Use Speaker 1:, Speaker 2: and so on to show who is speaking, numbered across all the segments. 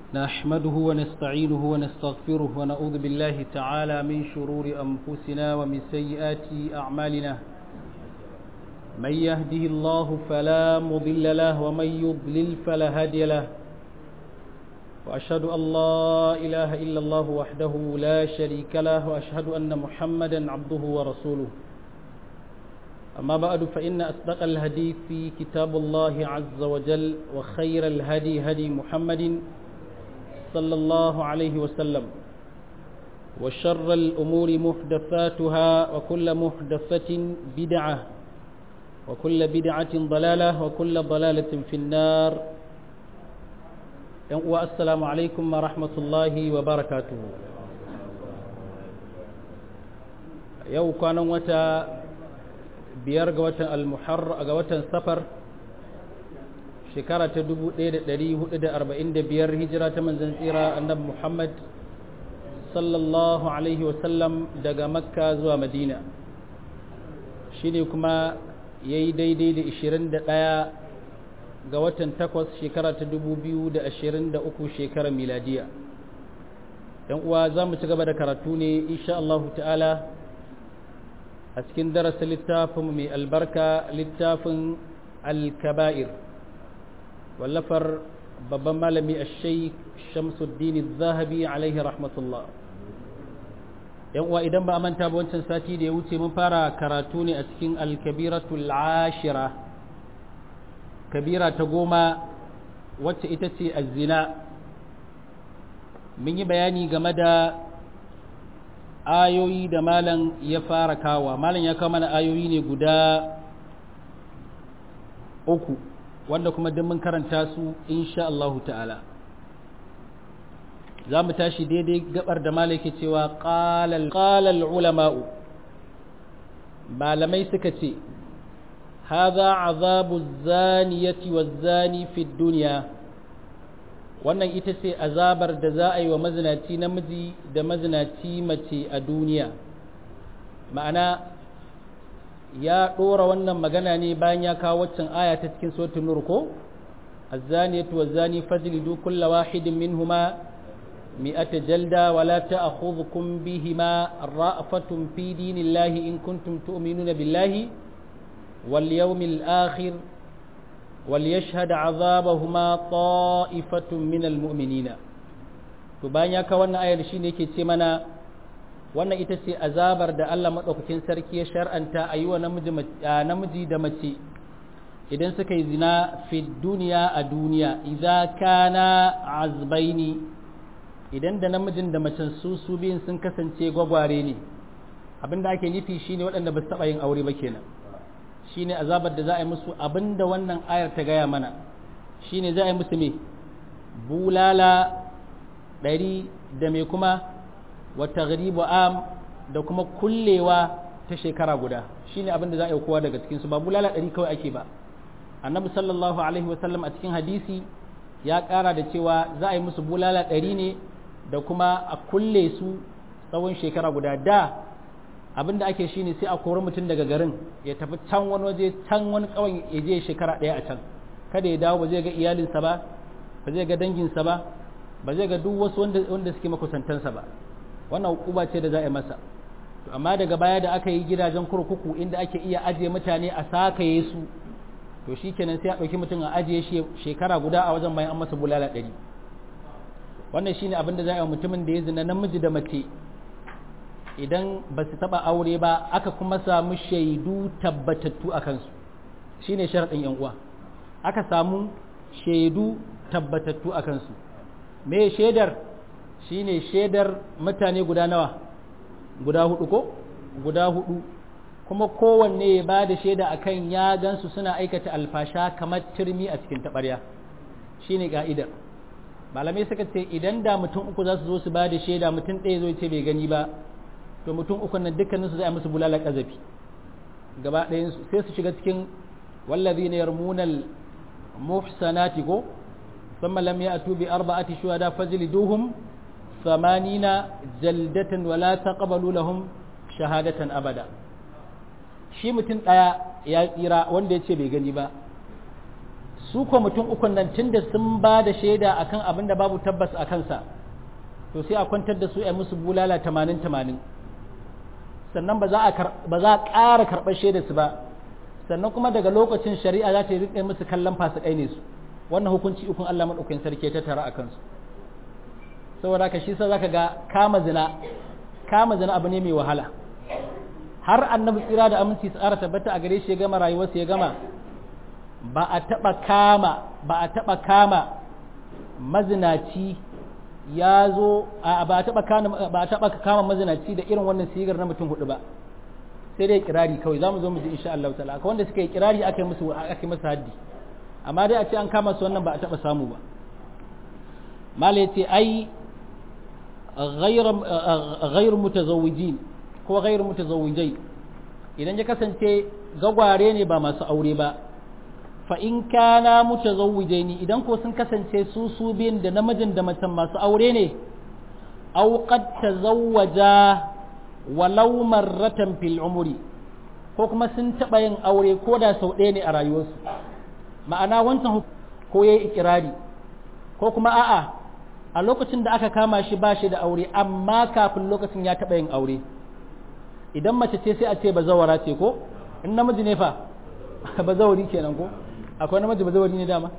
Speaker 1: نحمده ونستعينه ونستغفره ونعوذ بالله تعالى من شرور أنفسنا ومن سيئات أعمالنا من يهده الله فلا مضل له ومن يضلل فلا هادي له وأشهد أن لا إله إلا الله وحده لا شريك له وأشهد أن محمدا عبده ورسوله أما بعد فإن أصدق الهدي في كتاب الله عز وجل وخير الهدي هدي محمد صلى الله عليه وسلم وشر الأمور محدثاتها وكل محدثة بدعة وكل بدعة ضلالة وكل ضلالة في النار والسلام عليكم ورحمة الله وبركاته يو كان وتا biyar ga watan almuhar ga watan safar shekara ta 1445 hijira ta manzan tsira annabi muhammad sallallahu alaihi wasallam daga makka zuwa madina shine kuma ya yi daidai da 21 ga watan takwas shekara ta 2023 shekarar miladiya yan uwa za mu ci gaba da karatu ne insha Allah ta'ala a cikin darasa littafin mai albarka littafin alkaba'ir wallafar babban malami a sheik shamsuddin zahabi alaihi rahmatullah yan uwa idan ba a manta ba wancan sati da ya wuce mun fara karatu ne a cikin alkabiratul ashira kabira ta goma wacce ita ce azina mun yi bayani game da ayoyi da malam ya fara kawa malam ya kawo mana ayoyi ne guda uku wanda kuma don mun karanta su insha Allah ta'ala za mu tashi daidai gabar da malam ke cewa qalal ulama'u malamai suka ce hadha azabu zaniyati waz-zani fi dunya wannan ita ce azabar da za a yi wa mazinaci namiji da mazinaci mace a duniya ma'ana ya ɗora wannan magana ne bayan ya kawo waccan aya ta cikin sautin nur ko azzaniyatu wazzani fajlidu kulla wahidin minhuma mi'ata jalda wala ta'khudhukum bihima ra'fatun fi dinillahi in kuntum tu'minuna billahi wal yawmil akhir وليشهد عذابهما طائفة من المؤمنين to bayan ya kawo wannan ayar shine yake ce mana wannan ita ce azabar da Allah madaukakin sarki ya shar'anta a yi wa namiji da mace idan suka yi zina fi duniya a duniya idza kana azbaini idan da namijin da macen su su biyun sun kasance gwagware ne abinda ake nufi shine waɗanda ba su taɓa yin aure ba kenan shine azabar da za a yi musu abinda wannan ayar ta gaya mana shine za a yi musu me bulala ɗari da mai kuma wata garibu am da kuma kullewa ta shekara guda shine abinda za a yi kowa daga cikinsu ba bulala ɗari kawai ake ba annabi sallallahu alaihi wasallam a cikin hadisi ya ƙara da cewa za a yi musu bulala ɗari ne da kuma a kulle su tsawon shekara guda da abin da ake shine sai a kori mutum daga garin ya tafi can wani waje can wani kawai ya je shekara ɗaya a can kada ya dawo ba zai ga iyalinsa ba ba zai ga danginsa ba ba zai ga duk wasu wanda suke makusantansa ba wannan hukuma ce da za a yi masa to amma daga baya da aka yi gidajen kurkuku inda ake iya ajiye mutane a sakaye su to shikenan sai a ɗauki mutum a ajiye shi shekara guda a wajen bayan an masa bulala ɗari wannan shine abin da za a yi mutumin da ya zina namiji da mace idan ba su taɓa aure ba aka kuma samu shaidu tabbatattu a kansu shi ne sharaɗin uwa aka samu shaidu tabbatattu a kansu me shaidar shi ne shaidar mutane guda nawa guda hudu ko guda hudu kuma kowanne ya ba da shaida akan ya gansu suna aikata alfasha kamar turmi a cikin taɓarya shi ne ka'idar malamai suka ce idan da mutum uku za su zo su ba da shaida mutum ɗaya zo ce bai gani ba to mutum ukun nan dukkaninsu zai musu bulalar ƙazafi gaba ɗayansu sai su shiga cikin wallazi ne yarmunal muhsanati ko thumma lam ya'tu bi arba'ati shuhada fajliduhum thamanina jaldatan wa la taqbalu lahum shahadatan abada shi mutum ɗaya ya tsira wanda ya ce bai gani ba su ko mutum ukun nan tunda sun ba da shaida akan abin da babu tabbas a kansa to sai a kwantar da su a musu bulala tamanin tamanin sannan ba za a ƙara karɓar shaida su ba sannan kuma daga lokacin shari'a za ta yi riƙe musu kallon fasikai ne su wannan hukunci ukun Allah maɗaukakin sarki ta tara a kansu saboda haka shi sa zaka ga kama zina kama zina abu ne mai wahala har annabi tsira da aminci tsara tabbata a gare shi ya gama rayuwarsa ya gama ba a taɓa kama ba a taɓa kama mazinaci ya zo ba a taɓa kama ba a taɓa kama mazinaci da irin wannan sigar na mutum hudu ba sai dai kirari kawai za mu zo mu ji insha Allah ta'ala akwai wanda suka yi kirari aka yi musu aka yi masa haddi amma dai a ce an kama su wannan ba a taɓa samu ba mala yace ai ghayr mutazawwijin ko ghayr mutazawwijai idan ya kasance gagware ne ba masu aure ba fa in kana mutazawwijaini idan ko sun kasance su su biyun da namijin da macen masu aure ne aw qad tazawwaja walau marratan fil umri ko kuma sun taɓa yin aure ko da sau ɗaya ne a rayuwarsu ma'ana wancan ko yayi ikirari ko kuma a'a a lokacin da aka kama shi ba shi da aure amma kafin lokacin ya taɓa yin aure idan mace ce sai a ce bazawara ce ko in namiji ne fa bazawari kenan ko akwai namiji bazawari ne dama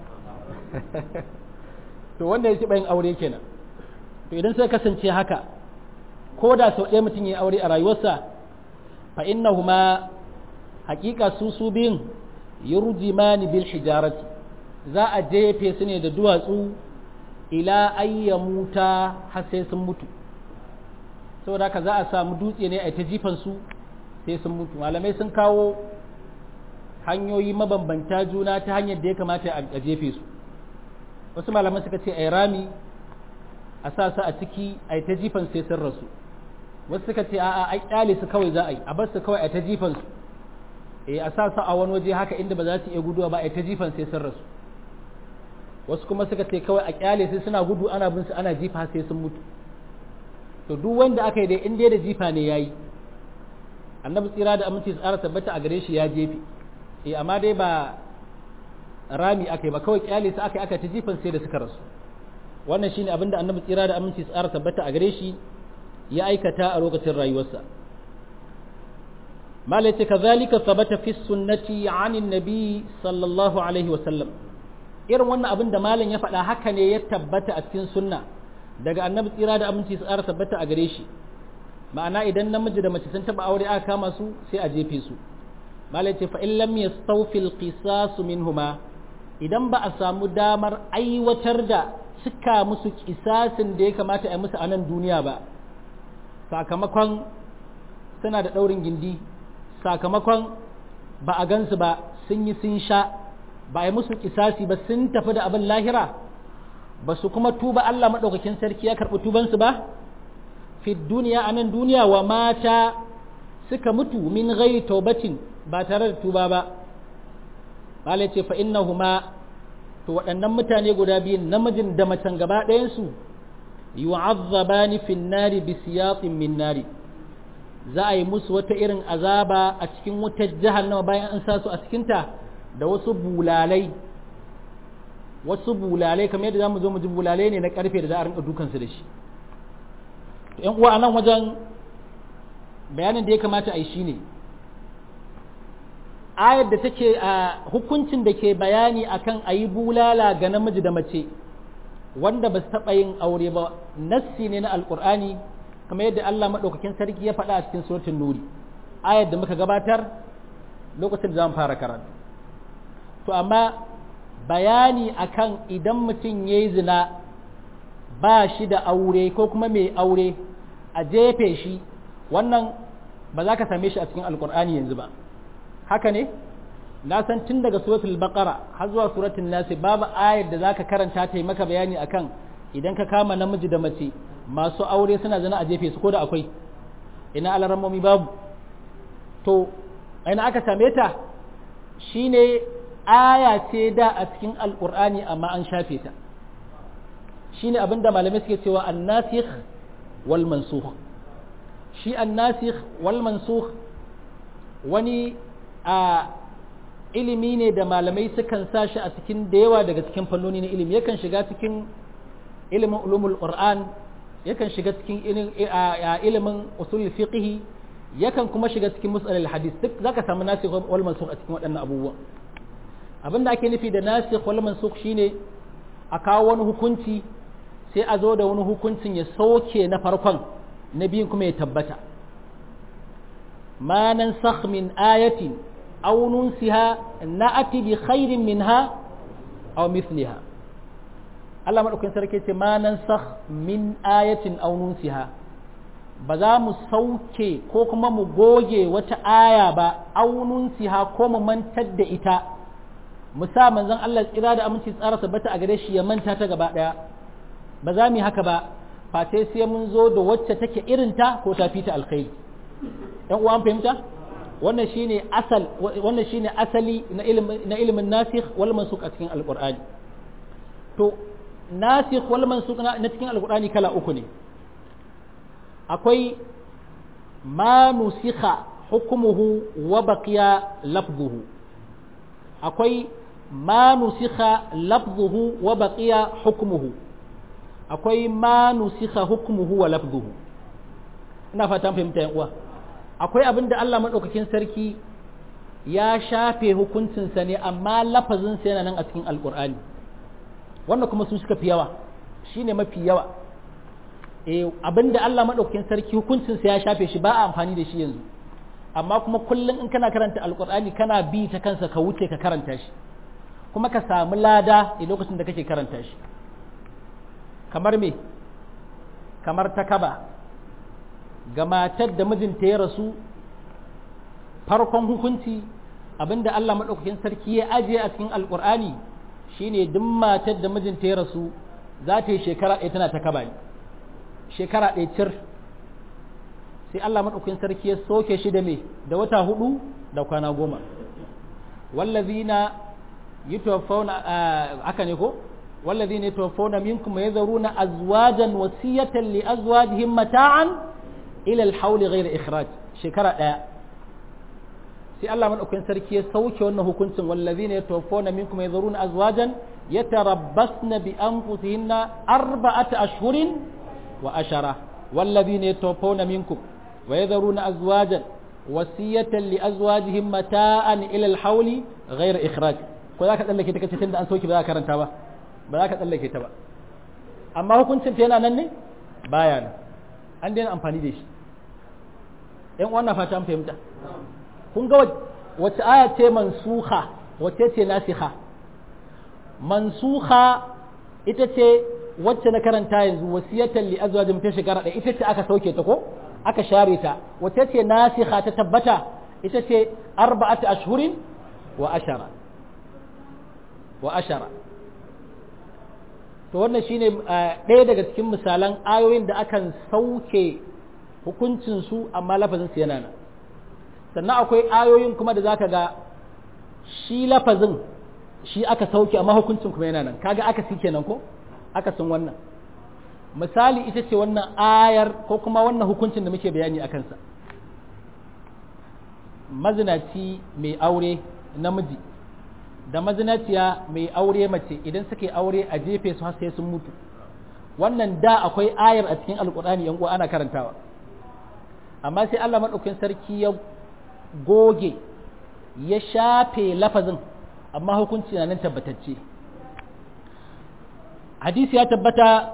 Speaker 1: to wanda ya taɓa yin aure kenan to idan sai kasance haka ko da sau ɗaya mutum ya aure a rayuwarsa fa innahuma haƙiƙa su su biyun yurjimani bil hijarati za a jefe su ne da duwatsu ila ayyamuta har sai sun mutu saboda haka za a samu dutse ne a ta jifan su sai sun mutu malamai sun kawo hanyoyi mabambanta juna ta hanyar da ya kamata a jefe su wasu malamai suka ce a rami a sa su a ciki a ta jifan sai sun rasu wasu suka ce a'a ai kyale su kawai za a yi a bar su kawai a ta jifan su eh a sa su a wani waje haka inda ba za su iya guduwa ba a ta jifan sai sun rasu wasu kuma suka ce kawai a kyale sai suna gudu ana bin su ana jifa sai sun mutu to duk wanda aka yi dai in dai da jifa ne yayi annabi tsira da aminci tsara tabbata a gare shi ya jefe eh amma dai ba rami aka yi ba kawai kyale su aka yi aka ta jifan sai da suka rasu wannan shine abinda annabi tsira da aminci tsara tabbata a gare shi ya aikata a lokacin rayuwarsa malai ce kazalika sabata fi sunnati anin nabi sallallahu alaihi wasallam irin wannan abin da malam ya faɗa haka ne ya tabbata a cikin sunna daga annabi tsira da aminci su ƙara tabbata a gare shi ma'ana idan namiji da mace sun taɓa aure aka kama su sai a jefe su malai ce fa in lam yastawfil qisas minhuma idan ba a samu damar aiwatar da cika musu kisasin da ya kamata a yi musu a nan duniya ba sakamakon suna da ɗaurin gindi sakamakon ba a gansu ba sun yi sun sha ba a yi musu kisasi ba sun tafi da abin lahira ba su kuma tuba Allah maɗaukakin sarki ya karɓi tubansu ba fi duniya a nan duniya wa mata suka mutu min gai taubatin ba tare da tuba ba bala ce fa innahuma to waɗannan mutane guda biyun namijin da macen gaba ɗayansu yu'azzabani fin nari bi siyatin min nari za a yi musu wata irin azaba a cikin wutar jahannama bayan an sa su a cikinta da wasu bulalai wasu bulalai kamar yadda zamu zo mu ji bulalai ne na karfe da za a rinka dukansu da shi to ƴan uwa anan wajen bayanin da ya kamata a yi shine ayar da take a hukuncin da ke bayani akan a yi bulala ga namiji da mace wanda ba su taɓa yin aure ba nassi ne na alƙur'ani kamar yadda Allah maɗaukakin sarki ya faɗa a cikin suratul nuri ayar da muka gabatar lokacin da zamu fara karatu to amma bayani akan idan mutum ya yi zina ba shi da aure ko kuma mai aure a jefe shi wannan ba za ka same shi a cikin alƙur'ani yanzu ba haka ne na san tun daga suratul baqara har zuwa suratul nasi babu ayar da zaka karanta ta yi maka bayani akan idan ka kama namiji da mace masu aure suna zina a jefe su ko da akwai ina alarammomi babu to ina aka same ta shine aya ce da a cikin alqur'ani amma an shafe ta shine abinda malamai suke cewa an-nasikh wal mansukh shi an-nasikh wal mansukh wani a ilimi ne da malamai sukan sa shi a cikin da yawa daga cikin fannoni na ilimi yakan shiga cikin ilimin ulumul qur'an yakan shiga cikin ilimin usul fiqh yakan kuma shiga cikin mus'alil hadis duk zaka samu nasikh wal mansukh a cikin waɗannan abubuwa abinda ake nufi da nasikh wal mansukh shine a kawo wani hukunci sai a zo da wani hukuncin ya sauke na farkon na biyun kuma ya tabbata ma nansakh min ayatin aw nunsiha na'ati bi khairin minha aw mithliha Allah madaukakin sarki ce ma nansakh min ayatin aw nunsiha ba za mu sauke ko kuma mu goge wata aya ba aw nunsiha ko mu mantar da ita mu sa manzon Allah tsira da aminci tsara tabbata a gare shi ya manta ta gaba daya ba za mu yi haka ba face sai mun zo da wacce take irinta ko ta fita alkhairi ɗan uwa an fahimta wannan shine asal wannan shine asali na ilimin na ilimin nasikh wal mansukh a cikin alqur'ani to nasikh wal mansukh na cikin alqur'ani kala uku ne akwai ma nusikha hukmuhu wa baqiya lafzuhu akwai ma nusikha lafzuhu wa baqiya hukmuhu akwai ma nusikha hukmuhu wa lafzuhu ina fatan fahimta yan uwa akwai abin da Allah madaukakin sarki ya shafe hukuncinsa ne amma lafazinsa yana nan a cikin alkur'ani wannan kuma su suka fi yawa shine mafi yawa eh abin da Allah madaukakin sarki hukuncinsa ya shafe shi ba a amfani da shi yanzu amma kuma kullum in kana karanta alkur'ani kana bi ta kansa ka wuce ka karanta shi kuma ka samu lada a lokacin da kake karanta shi kamar me kamar ta kaba ga matar da mijinta ya rasu farkon hukunci abinda Allah maɗaukakin sarki ya ajiye a cikin alƙur'ani shine duk matar da mijinta ya rasu za ta yi shekara ɗaya tana ta kaba ne shekara ɗaya cir sai Allah maɗaukakin sarki ya soke shi da me da wata hudu da kwana goma wallazina yutawaffawna aka ne ko wallazina yatawaffawna minkum yadharuna azwajan wasiyatan li azwajihim mata'an ila al-hawl ghayra ikhraj shekara daya sai Allah madaukakin sarki ya sauke wannan hukuncin wallazina yatawaffawna minkum yadharuna azwajan yatarabbasna bi anfusihinna arba'ata ashhurin wa ashara wallazina yatawaffawna minkum wa yadharuna azwajan wasiyatan li azwajihim mata'an ila al-hawl ghayra ikhraj ko zaka tsallake ta kace tunda an sauke ba za ka karanta ba ba za ka tsallake ta ba amma hukuncin ta yana nan ne baya nan an daina amfani da shi ‘yan wannan fata an fahimta kun ga wace aya ce mansuha wace ce nasiha mansuha ita ce wacce na karanta yanzu wasiyatan li azwajin ta shekara da ita ce aka sauke ta ko aka share ta wace ce nasiha ta tabbata ita ce arba'atu ashhurin wa ashara wa ashara to wannan shine ɗaya daga cikin misalan ayoyin da akan sauke hukuncinsu amma lafazinsu yana nan sannan akwai ayoyin kuma da zaka ga shi lafazin shi aka sauke amma hukuncin kuma yana nan kaga aka si kenan ko aka san wannan misali ita ce wannan ayar ko kuma wannan hukuncin da muke bayani a kansa mazinaci mai aure namiji da mazinaciya mai aure mace idan suke aure a jefe su har sai sun mutu wannan da akwai ayar a cikin alkur'ani yan uwa ana karantawa amma sai Allah madaukakin sarki ya goge ya shafe lafazin amma hukunci na nan tabbatacce hadisi ya tabbata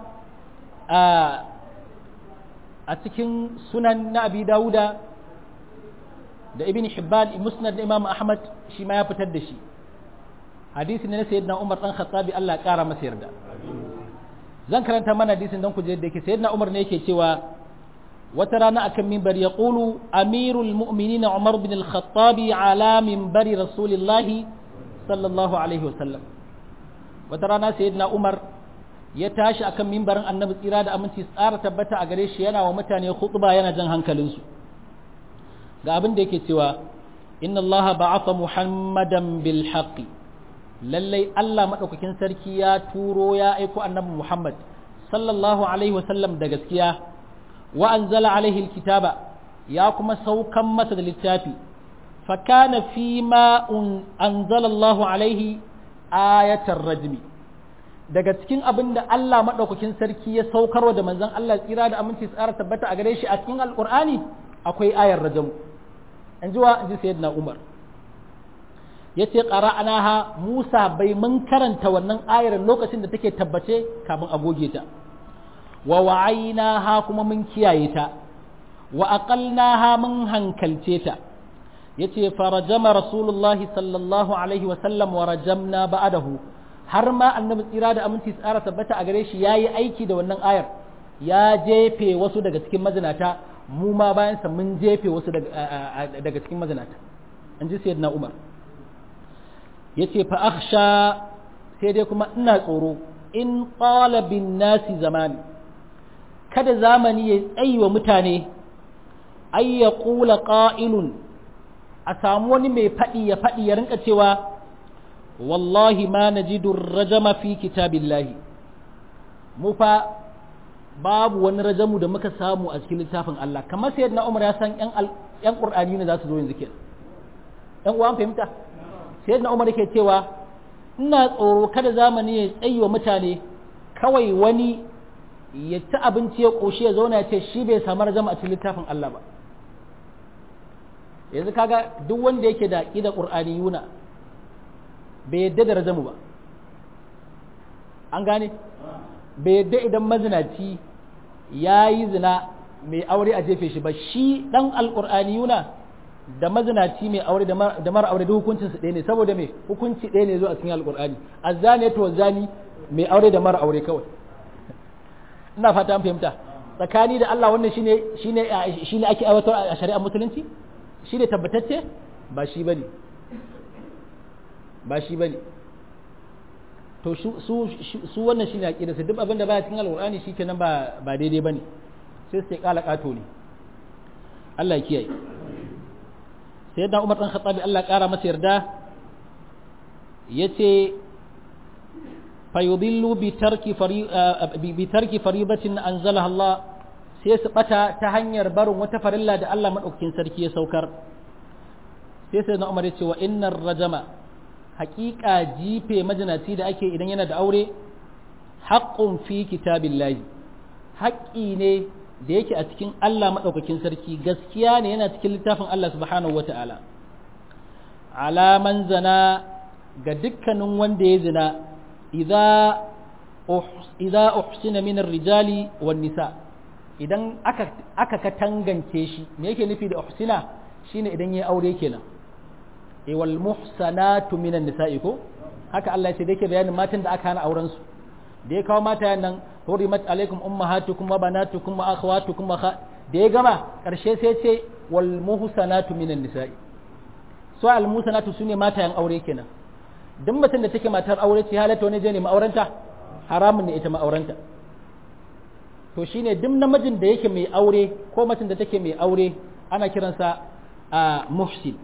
Speaker 1: a cikin sunan na abi dawuda da ibn hibban musnad na imam ahmad shi ma ya fitar da shi hadisi ne na sayyidina Umar dan Khattabi Allah ya kara masa yarda zan karanta mana hadisin dan ku je da yake sayyidina Umar ne yake cewa wata rana akan minbar ya qulu amirul mu'minin Umar bin al-Khattabi ala minbari rasulillahi sallallahu alaihi wasallam wata rana sayyidina Umar ya tashi akan minbarin annabi tsira da aminci tsara tabbata a gare shi yana wa mutane khutba yana jan hankalinsu ga abin da yake cewa inna allaha ba'atha muhammadan bil haqqi lallai Allah maɗaukakin sarki ya turo ya aiko annabi Muhammad sallallahu alaihi wasallam da gaskiya wa anzala alaihi alkitaba ya kuma saukan masa da littafi fakana fi ma anzalallahu alaihi ayatar rajmi daga cikin abin da Allah maɗaukakin sarki ya saukarwa da manzon Allah tsira da aminci tsara tabbata a gare shi a cikin alƙur'ani akwai ayar rajamu in ji wa in ji sayyidina Umar yace qara'anaha Musa bai mun karanta wannan ayar lokacin da take tabbace kafin a goge ta wa wa'aynaha kuma mun kiyaye ta wa aqalnaha mun hankalce ta yace farajama rasulullahi sallallahu alaihi wa sallam wa rajamna ba'dahu har ma annabi tsira da aminci tsara tabbata a gare shi yayi aiki da wannan ayar ya jefe wasu daga cikin mazinata mu ma bayan sa mun jefe wasu daga cikin mazinata an ji sayyidina Umar yace fa akhsha sai dai kuma ina tsoro in qala bin nasi zamani kada zamani ya tsayi wa mutane ay yaqula qa'ilun a samu wani mai faɗi ya faɗi ya rinka cewa wallahi ma najidu rajama fi kitabillahi mu fa babu wani rajamu da muka samu a cikin littafin Allah kamar sai na Umar ya san yan yan Qur'ani ne za su zo yanzu kenan yan uwan fahimta sai na Umar yake cewa ina tsoro kada zamani ya tsayi wa mutane kawai wani ya ci abinci ya koshi ya zauna ya ce shi bai samu rajama a cikin littafin Allah ba yanzu kaga duk wanda yake da ƙida ƙur'ani yuna bai yadda da rajamu ba an gane bai yadda idan mazinaci ya yi zina mai aure a jefe shi ba shi ɗan alƙur'ani yuna da mazinaci mai aure da mara aure da hukuncinsu ɗaya ne saboda mai hukunci ɗaya ne zo a cikin alƙur'ani azzani to zani mai aure da mara aure kawai ina fata an fahimta tsakani da Allah wannan shine shine shine ake aiwatar a shari'ar musulunci shi ne tabbatacce ba shi ba ne ba shi ba ne to su wannan shi ne aƙida su duk abin da ba cikin alƙur'ani shi kenan ba daidai ba ne sai su ƙala ƙato ne Allah ya kiyaye sai yadda umar ɗan khattabi Allah ƙara masa yarda ya ce fayudillu bi tarki faribatin anzalaha Allah sai su bata ta hanyar barin wata farilla da Allah maɗaukakin sarki ya saukar sai sai na umar ya ce wa innar rajama haƙiƙa jife majinaci da ake idan yana da aure haƙƙun fi kitabillahi haƙƙi ne da yake a cikin Allah maɗaukakin sarki gaskiya ne yana cikin littafin Allah subhanahu wa ta'ala alaman zana ga dukkanin wanda ya zina idza uhsina min rijali wan nisa' idan aka aka katangance shi me yake nufi da uhsina shine idan yayi aure kenan e wal muhsanatu minan nisa'i ko haka Allah ya ce da yake bayanin matan da aka hana auren su da ya kawo mata nan hurimat alaikum ummahatukum wa banatukum wa akhawatukum wa da ya gama karshe sai ce wal muhsanatu minan nisa'i so al muhsanatu sune matayen aure kenan duk mutum da take matar aure ce halatta wani je ne ma'auranta haramun ne ita ma'auranta to shine duk namijin da yake mai aure ko macin da take mai aure ana kiransa a muhsin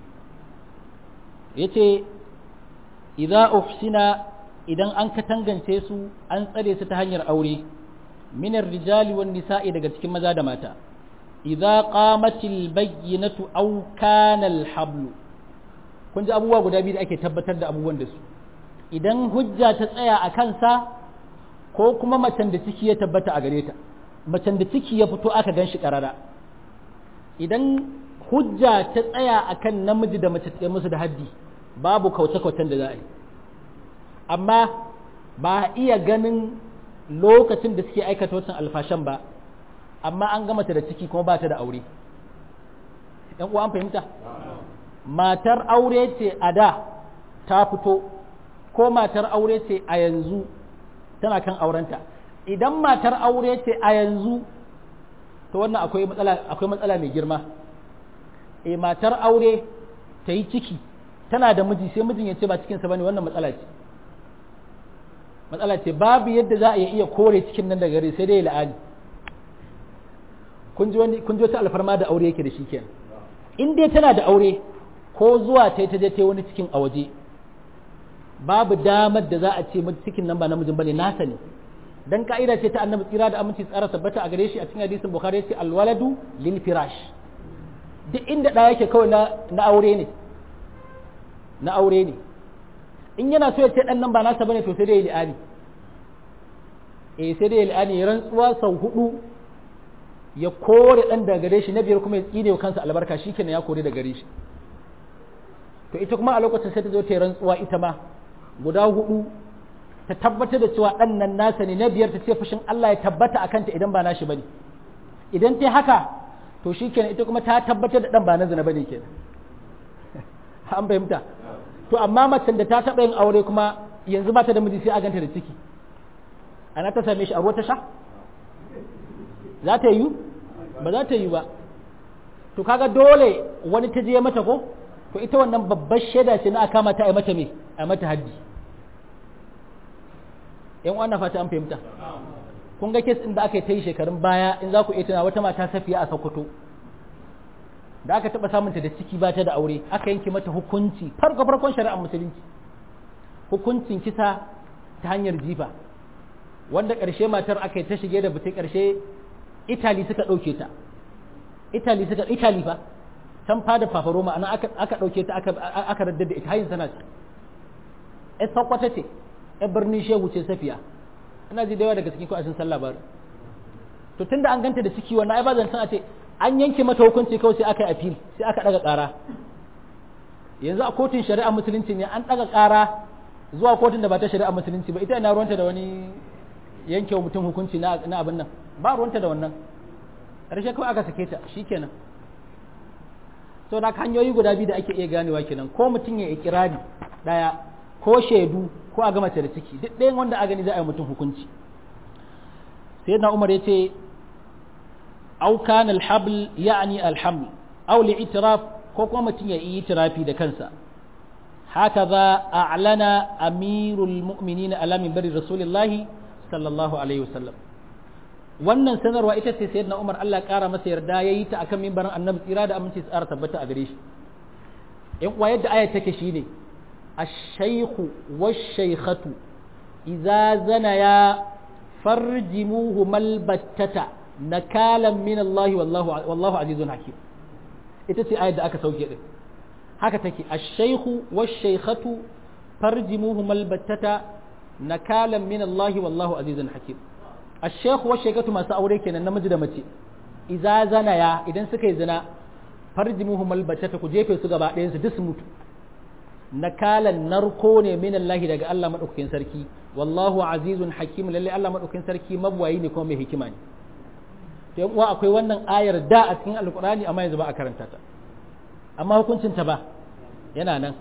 Speaker 1: yace idza uhsina idan an katangance su an tsare su ta hanyar aure minar rijali wan nisa'i daga cikin maza da mata idza qamatil bayyinatu aw kana al hablu kun ji abubuwa guda biyu da ake tabbatar da abubuwan da su idan hujja ta tsaya a kansa ko kuma macen da ciki ya tabbata a gare ta macen da ciki ya fito aka gan shi ƙarara idan hujja ta tsaya a kan namiji da mace ta musu da haddi babu kauce-kaucen da za a yi amma ba a iya ganin lokacin da suke aikata wancan alfashan ba amma an gama ta da ciki kuma ba ta da aure ‘yan uwa an fahimta matar aure ce a da ta fito ko matar aure ce a yanzu tana kan aurenta idan matar aure ce a yanzu to wannan akwai matsala akwai matsala mai girma eh matar aure ta yi ciki tana da miji sai mijin ya ce ba cikinsa bane wannan matsala ce matsala ce babu yadda za a iya kore cikin nan daga gare sai dai la'ani kun ji wani kun ji wata alfarma da aure yake da shi kenan in dai tana da aure ko zuwa ta ta je ta wani cikin a waje babu damar da za a ce cikin nan ba namijin bane nasa ne dan ka'ida ce ta annabi tsira da aminci tsara tabbata a gare shi a cikin hadisin bukhari yace alwaladu lil firash duk inda da yake kawai na na aure ne na aure ne in yana so ya ce dan nan ba nasa bane to sai dai ya li'ani eh sai dai ya li'ani ya rantsuwa sau hudu ya kore dan daga gare shi na biyar kuma ya tsine kansa albarka shikenan ya kore daga gare shi to ita kuma a lokacin sai ta zo ta yi rantsuwa ita ma guda hudu ta tabbatar da cewa dan nan nasa ne na biyar ta ce fushin Allah ya tabbata a kanta idan ba nashi bane idan ta haka to shikenan ita kuma ta tabbatar da dan ba na zina bane kenan an fahimta to amma macen da ta taɓa yin aure kuma yanzu ba ta da miji sai a ganta da ciki ana ta same shi a ruwa ta sha za ta yi ba za ta yi ba to kaga dole wani ta je mata ko to ita wannan babbar shaida ce na aka mata a mata me a mata haddi yan wannan fata an fahimta kun ga kes din da aka yi ta yi shekarun baya in za ku iya tuna wata mata safiya a sokoto da aka taɓa samunta da ciki ba ta da aure aka yanke mata hukunci farko farkon shari'ar musulunci hukuncin kisa ta hanyar jifa wanda ƙarshe matar aka yi ta shige da butai ƙarshe itali suka ɗauke ta itali suka itali fa can fada fafaro ma'ana aka ɗauke ta aka raddar da ita hayin sana ce ai sakwata ce ai birnin shehu ce safiya ina ji da yawa daga cikin ko a sun san labarin to tunda an ganta da ciki wannan ai ba zan san a ce an yanke mata hukunci kawai sai aka yi appeal sai aka daga ƙara yanzu a kotun shari'a musulunci ne an daga ƙara zuwa kotun da ba ta shari'a musulunci ba ita ina ruwanta da wani yanke wa mutum hukunci na abin nan ba ruwanta da wannan ƙarshe kawai aka sake ta shikenan so da hanyoyi guda biyu da ake iya ganewa kenan ko mutum ya ikirari daya ko shaidu ko a gama da ciki duk ɗayan wanda a gani za a yi mutum hukunci sai na umar ya ce أو كان الحبل يعني الحمل أو لاعتراف كوكو متين اعترافي ده كنسا هكذا أعلن أمير المؤمنين على منبر رسول الله صلى الله عليه وسلم wannan sanarwa ita ce sayyidina Umar Allah ƙara masa yarda yayi ta akan mimbarin Annabi tsira da aminci tsara tabbata a gare shi in kuwa yadda ayat take shine ash-shaykhu wash-shaykhatu idza zanaya farjimuhu malbattata nakalan min Allah wallahu wallahu azizun hakim ita ce ayat da aka sauke din haka take ash-shaykhu wash-shaykhatu farjimuhum al-battata nakalan min Allah wallahu azizun hakim ash-shaykhu wash-shaykhatu masu aure kenan namiji da mace idza zanaya idan suka yi zina farjimuhum al-battata ku jefe su gaba ɗayan su duk su mutu nakalan narko ne min Allah daga Allah madaukakin sarki wallahu azizun hakim lalle Allah madaukakin sarki mabwayi ne kuma mai hikima ne to uwa akwai wannan ayar da a cikin alkurani amma yanzu ba a karanta ta amma hukuncin ta ba yana nan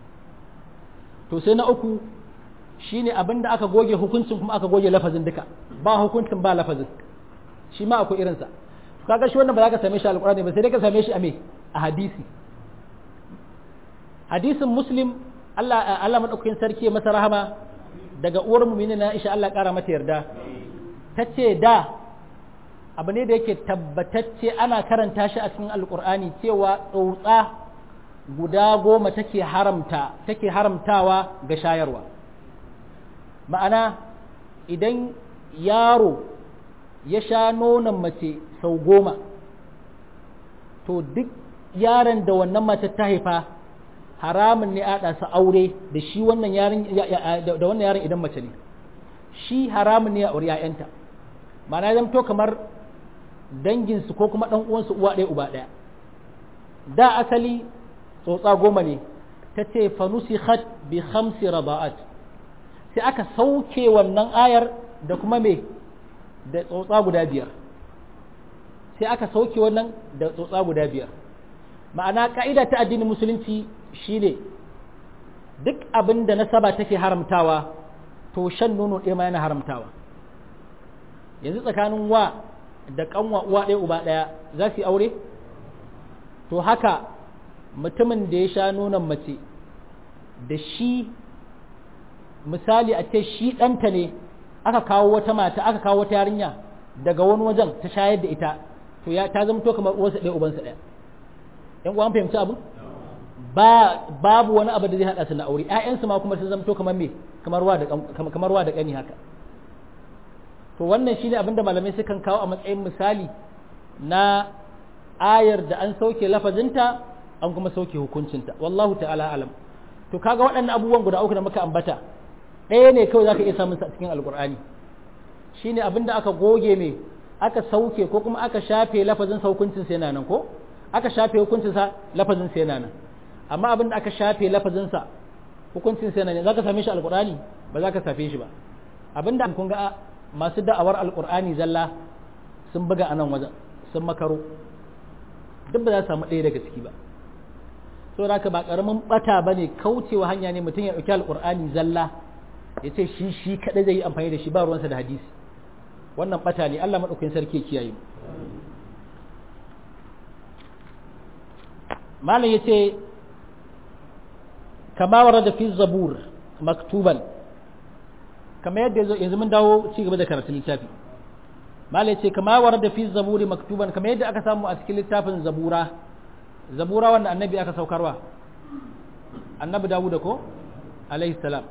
Speaker 1: to sai na uku shine abinda aka goge hukuncin kuma aka goge lafazin duka ba hukuncin ba lafazin shi ma akwai irinsa kaga shi wannan ba za ka same shi alkurani ba sai dai ka same shi a me a hadisi hadisin muslim Allah Allah madaukakin sarki ya masa rahama daga uwar mu'minin Aisha Allah kara mata yarda tace da abu ne da yake tabbatacce ana karanta shi a cikin alkur'ani cewa tsotsa guda goma take haramta take haramtawa ga shayarwa ma'ana idan yaro ya sha nonon mace sau goma to duk yaron da wannan mace ta haifa haramun ne a su aure da shi wannan yaron da wannan yaron idan mace ne shi haramun ne a aure 'ya'yanta ma'ana zan to kamar danginsu ko kuma ɗan uwansu uwa ɗaya uba ɗaya da asali tsotsa goma ne ta ce fanusikhat bi khamsi rada'at sai aka sauke wannan ayar da kuma me da tsotsa guda biyar sai aka sauke wannan da tsotsa guda biyar ma'ana ka'ida ta addinin musulunci shine duk abin da nasaba take haramtawa to shan nono ɗaya ma yana haramtawa yanzu tsakanin wa da kanwa uwa ɗaya uba ɗaya za su yi aure to haka mutumin da ya sha nonon mace da shi misali a ce shi ɗanta ne aka kawo wata mata aka kawo wata yarinya daga wani wajen ta shayar da ita to ya ta zama to kamar uwarsa ɗaya ubansa ɗaya yan uwan fahimci abu ba babu wani abu da zai haɗa su na aure ƴaƴansu ma kuma sun zama to kamar me kamar wa da kamar wa da ƙani haka to wannan shine abin da malamai sukan kawo a matsayin misali na ayar da an sauke lafazinta an kuma sauke hukuncinta wallahu ta'ala alam to kaga waɗannan abubuwan guda uku da muka ambata ɗaya ne kawai zaka iya samun sa a cikin alqur'ani shine abinda aka goge me aka sauke ko kuma aka shafe lafazin hukuncin sa yana nan ko aka shafe hukuncin sa lafazin sa yana nan amma abinda aka shafe lafazin sa hukuncin sa yana nan zaka same shi alqur'ani ba zaka safe shi ba abinda kun ga masu da'awar alqur'ani zalla sun buga a nan wajen sun makaro duk ba za su samu ɗaya daga ciki ba saboda haka ba karamin bata bane kaucewa hanya ne mutum ya ɗauki alqur'ani zalla ya ce shi shi kaɗai zai yi amfani da shi ba ruwansa da hadisi wannan bata ne Allah maɗaukakin sarki ya kiyaye malam ya ce kama wara da fi zabur maktuban kama yadda yanzu mun dawo ci gaba da karatun littafi malam ya ce kama wara da fi zaburi maktuban kama yadda aka samu a cikin littafin zabura zabura wanda annabi aka saukarwa annabi dawuda ko alaihi salam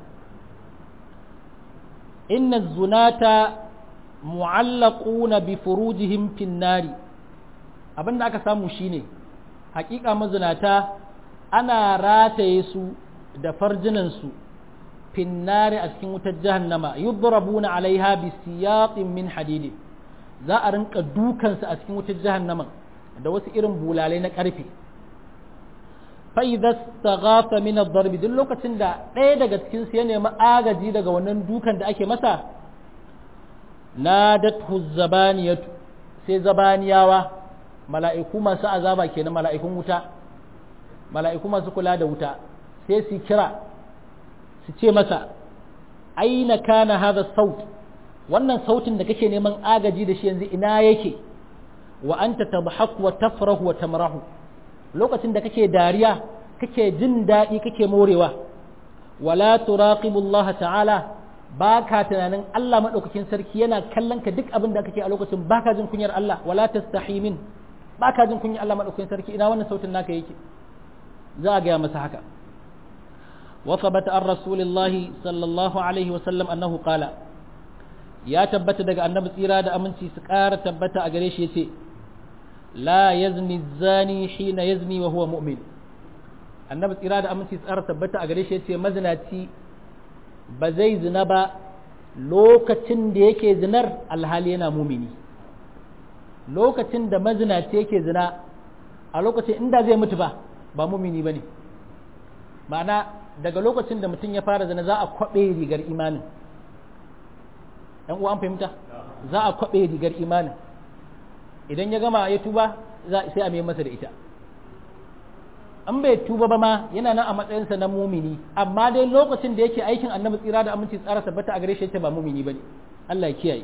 Speaker 1: إن الزناة معلقون بفروجهم في النار abin da aka samu shine hakika mazinata ana rataye su da farjinansu finnari a cikin wutar jahannama yudrabuna alaiha bi siyatin min hadidi za a rinka dukansu a cikin wutar jahannama da wasu irin bulalai na karfe fa'iza staghafa min ad-darb duk lokacin da ɗaya daga cikin su ya nemi agaji daga wannan dukan da ake masa nadathu zabaniyatu sai zabaniyawa mala'iku masu azaba kenan mala'ikun wuta mala'iku masu kula da wuta sai su kira su ce masa aina kana hadha saut wannan sautin da kake neman agaji da shi yanzu ina yake wa anta tadhaku wa tafrahu wa tamrahu lokacin da kake dariya kake jin daɗi kake morewa wala turaqibu Allah ta'ala ba ka tunanin Allah maɗaukakin sarki yana kallon ka duk abin da kake a lokacin ba ka jin kunyar Allah wala tastahi min ba ka jin kunyar Allah maɗaukakin sarki ina wannan sautin naka yake za a gaya masa haka wa thabata an rasulillahi sallallahu alaihi wa sallam annahu qala ya tabbata daga annabi tsira da aminci su ƙara tabbata a gare shi yace la yazni zani hina yazni wa huwa mu'min annabi tsira da aminci tsara tabbata a gare shi yace mazinaci ba zai zina ba lokacin da yake zinar alhali yana mumini lokacin da mazinaci yake zina a lokacin inda zai mutu ba ba mumini bane ma'ana daga lokacin da mutum ya fara zina za a kwabe rigar imanin ɗan uwa an fahimta za a kwabe rigar imanin idan ya gama ya tuba sai a mai masa da ita an bai tuba ba ma yana nan a matsayinsa na mumini amma dai lokacin da yake aikin annabi tsira da aminci tsara tabbata a gare shi yace ba mumini bane Allah ya kiyaye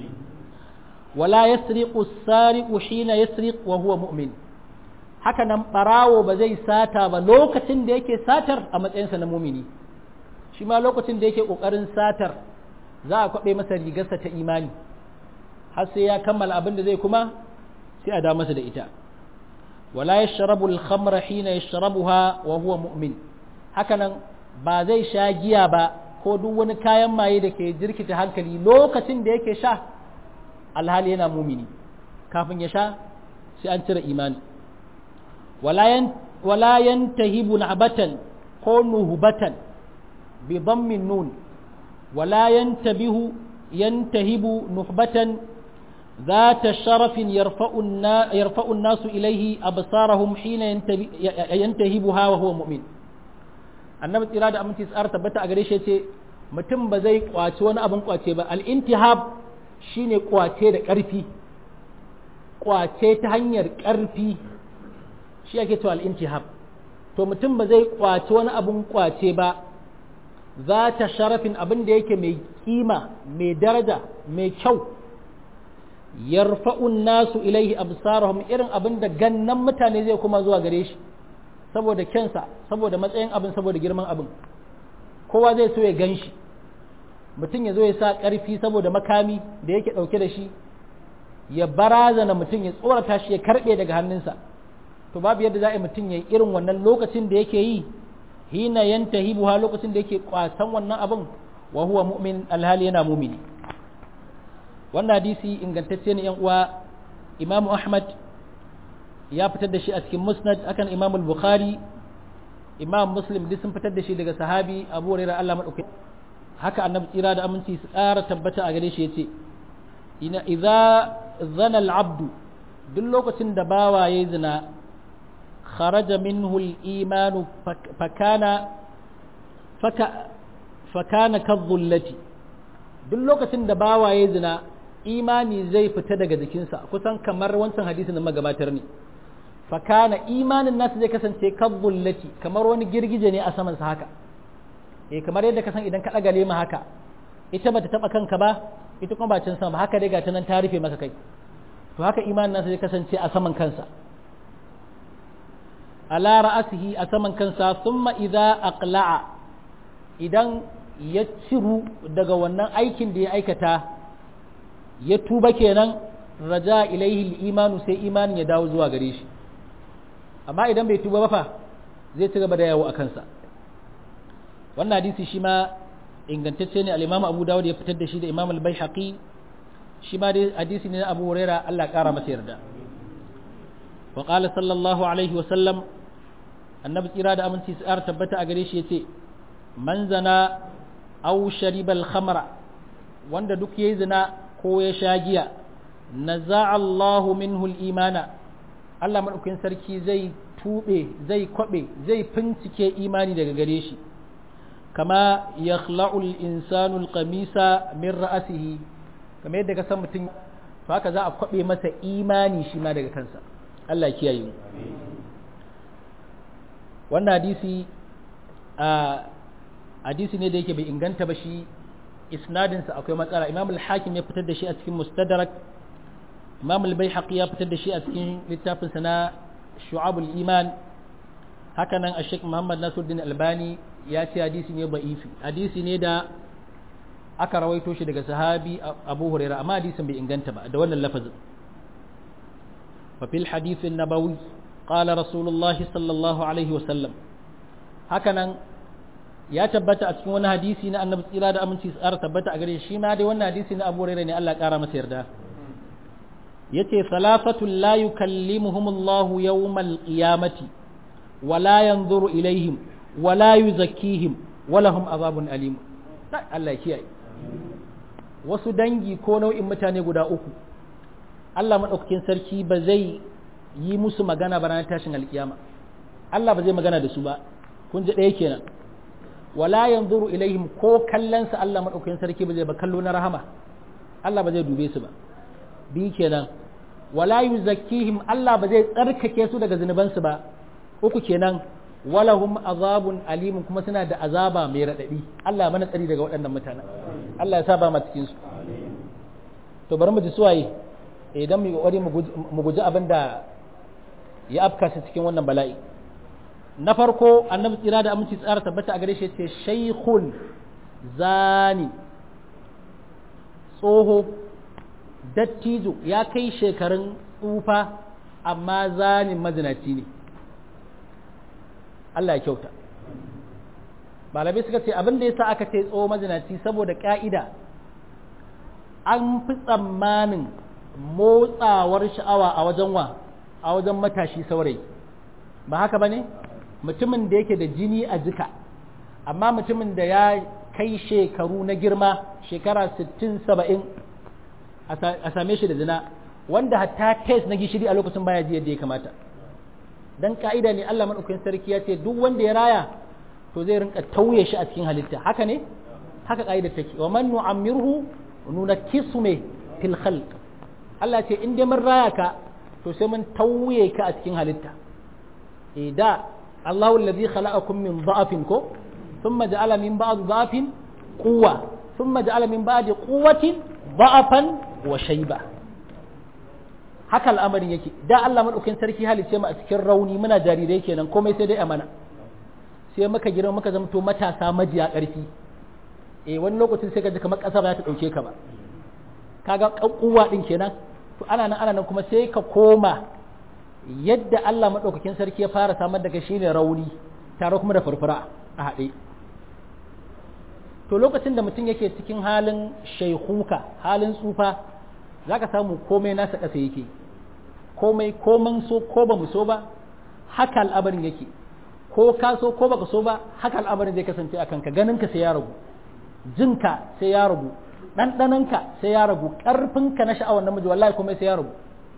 Speaker 1: wala yasriqu sariqu hina yasriq wa huwa mu'min haka nan barawo ba zai sata ba lokacin da yake satar a matsayinsa na mumini shi ma lokacin da yake kokarin satar za a kwabe masa rigarsa ta imani har sai ya kammala abin da zai kuma sai a da masa da ita wala yashrabu al-khamra hina yashrabuha wa huwa mu'min hakanan ba zai sha giya ba ko duk wani kayan maye da ke jirkita hankali lokacin da yake sha alhali yana mumini kafin ya sha sai an cire imani wala yantahibu na'batan ko nuhbatan bi dhammin nun wala yantabihu yantahibu nuhbatan ذات شرف يرفع يرفع الناس إليه أبصارهم حين ينتهبها وهو مؤمن annabi tsira da aminci tsara tabbata a gare shi ce mutum ba zai kwace wani abin kwace ba al-intihab shine kwace da ƙarfi kwace ta hanyar ƙarfi shi ake cewa al-intihab to mutum ba zai kwace wani abin kwace ba za ta sharafin abin da yake mai kima mai daraja mai kyau yarfa'un nasu ilaihi absarahum irin abin da gannan mutane zai kuma zuwa gare shi saboda kyansa saboda matsayin abin saboda girman abin kowa zai so ya gan shi mutum ya zo ya sa ƙarfi saboda makami da yake ɗauke da shi ya barazana mutum ya tsorata shi ya karɓe daga hannunsa to babu yadda za a yi mutum ya yi irin wannan lokacin da yake yi hina yanta hibuha lokacin da yake kwasan wannan abin wa huwa mu'min alhali yana mumini wannan hadisi ingantacce ne yan uwa imamu ahmad ya fitar da shi a cikin musnad akan imam bukhari imam muslim duk sun fitar da shi daga sahabi abu hurairah Allah madauki haka annabi tsira da aminci su ƙara tabbata a gare shi yace ina idza zana al-abdu duk lokacin da bawa yayi zina kharaja minhu al-iman fakana faka fakana kadhullati duk lokacin da bawa yayi zina imani zai fita daga jikinsa kusan kamar wancan hadisin da magabatar ne fakana imanin nasu zai kasance kadhullati kamar wani girgije ne a saman sa haka eh kamar yadda ka san idan ka daga lema haka ita bata taba kanka ba ita kuma ba can sama ba haka dai ga ta nan ta rufe maka kai to haka imanin nasa zai kasance a saman kansa ala ra'asihi a saman kansa thumma idza aqla'a idan ya ciru daga wannan aikin da ya aikata ya tuba kenan raja ilaihi imanu sai imanin ya dawo zuwa gare shi amma idan bai tuba ba fa zai ci gaba da yawo a kansa wannan hadisi shi ma ingantacce ne al-Imam Abu Dawud ya fitar da shi da Imam Al-Baihaqi shi ma dai hadisi ne na Abu Huraira Allah kara masa yarda wa qala sallallahu alaihi wa sallam annabi tsira da aminci tsar tabbata a gare shi yace man zana aw shariba al-khamra wanda duk yayi zina ko ya sha giya naza'a Allahu minhu al-imana Allah madaukakin sarki zai tube zai kwabe zai fincike imani daga gare shi kama ya khla'ul insanul qamisa min ra'asihi kamar yadda ka san mutum to haka za a kwabe masa imani shi ma daga kansa Allah kiyaye mu wannan hadisi a hadisi ne da yake bai inganta ba shi isnadin sa akwai matsala Imam al-Hakim ya fitar da shi a cikin Mustadrak Imam al-Baihaqi ya fitar da shi a cikin littafin sa na Shu'abul Iman haka nan Sheikh Muhammad Nasiruddin Albani ya ce hadisi ne ba'ifi hadisi ne da aka rawaito shi daga sahabi Abu Huraira amma hadisin bai inganta ba da wannan lafazin fa fil hadith an-nabawi qala rasulullahi sallallahu alaihi wa sallam haka nan ya tabbata a cikin wani hadisi na annabi tsira da aminci tsara tabbata a gare shi ma dai wannan hadisi na Abu Huraira ne Allah ya kara masa yarda yace salafatul la yukallimuhumullahu yawmal qiyamati wala yanzuru ilaihim wala yuzakkihim walahum azabun alim Allah ya kiyaye wasu dangi ko nau'in mutane guda uku Allah madaukakin sarki ba zai yi musu magana ba ranar tashin alkiyama Allah ba zai magana da su ba kun ji ɗaya kenan wala yanzuru ilaihim ko kallon sa Allah madaukakin sarki ba zai ba kallo na rahama Allah ba zai dube su ba bi kenan wala yuzakkihim Allah ba zai tsarkake su daga zunubansu ba uku kenan walahum azabun alimun kuma suna da azaba mai raɗaɗi Allah mana tsari daga waɗannan mutanen Allah ya sa ba cikin su to bari mu ji suwaye idan mu kokari mu guji abin da ya afka su cikin wannan bala'i na farko annabi tsira da aminci tsara tabbata a gare shi ce shaykhun zani tsoho dattijo ya kai shekarun tsufa amma zanin mazinaci ne Allah ya kyauta malamai suka ce abin da ya sa aka ce tsoho mazinaci saboda ka'ida an fi tsammanin motsawar sha'awa a wajen wa a wajen matashi saurayi ba haka ba ne mutumin da yake da jini a jika amma mutumin da ya kai shekaru na girma shekara 60-70 a same shi da zina wanda hatta test na gishiri a lokacin baya ji yadda ya kamata dan ka'ida ne Allah madaukakin sarki ya ce duk wanda ya raya to zai rinka tauye shi a cikin halitta haka ne haka ka'idar take wa man nu'ammirhu nunakkisu me fil khalq Allah ce in dai mun raya ka to sai mun tauye ka a cikin halitta eh da Allahu alladhi khalaqakum min dha'fin ko thumma ja'ala min ba'd dha'fin quwwa thumma ja'ala min ba'di quwwatin dha'fan wa shayba haka al'amarin yake da Allah madaukakin sarki halice mu a cikin rauni muna jarirai kenan komai sai dai amana sai muka girma muka zamto matasa majiya ƙarfi eh wani lokacin sai ka ji kamar ƙasa ba ta ɗauke ka ba kaga kuwa din kenan to ana nan ana nan kuma sai ka koma yadda Allah madaukakin sarki ya fara samar da kai shine rauni tare kuma da furfura a haɗe to lokacin da mutum yake cikin halin shaikuka halin tsufa zaka samu komai nasa ƙasa yake komai koman so ko ba mu so ba haka al'abarin yake ko ka so ko baka so ba haka al'amarin zai kasance a kanka ganinka sai ya ragu jinka sai ya ragu ɗanɗananka sai ya ragu ƙarfinka na sha'awar namiji wallahi kuma sai ya ragu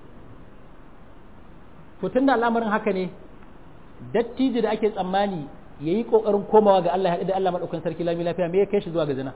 Speaker 1: to tun da al'amarin haka ne dattijo da ake tsammani ya yi ƙoƙarin komawa ga Allah ya haɗu da Allah maɗaukan sarki lami lafiya me ya kai shi zuwa ga zina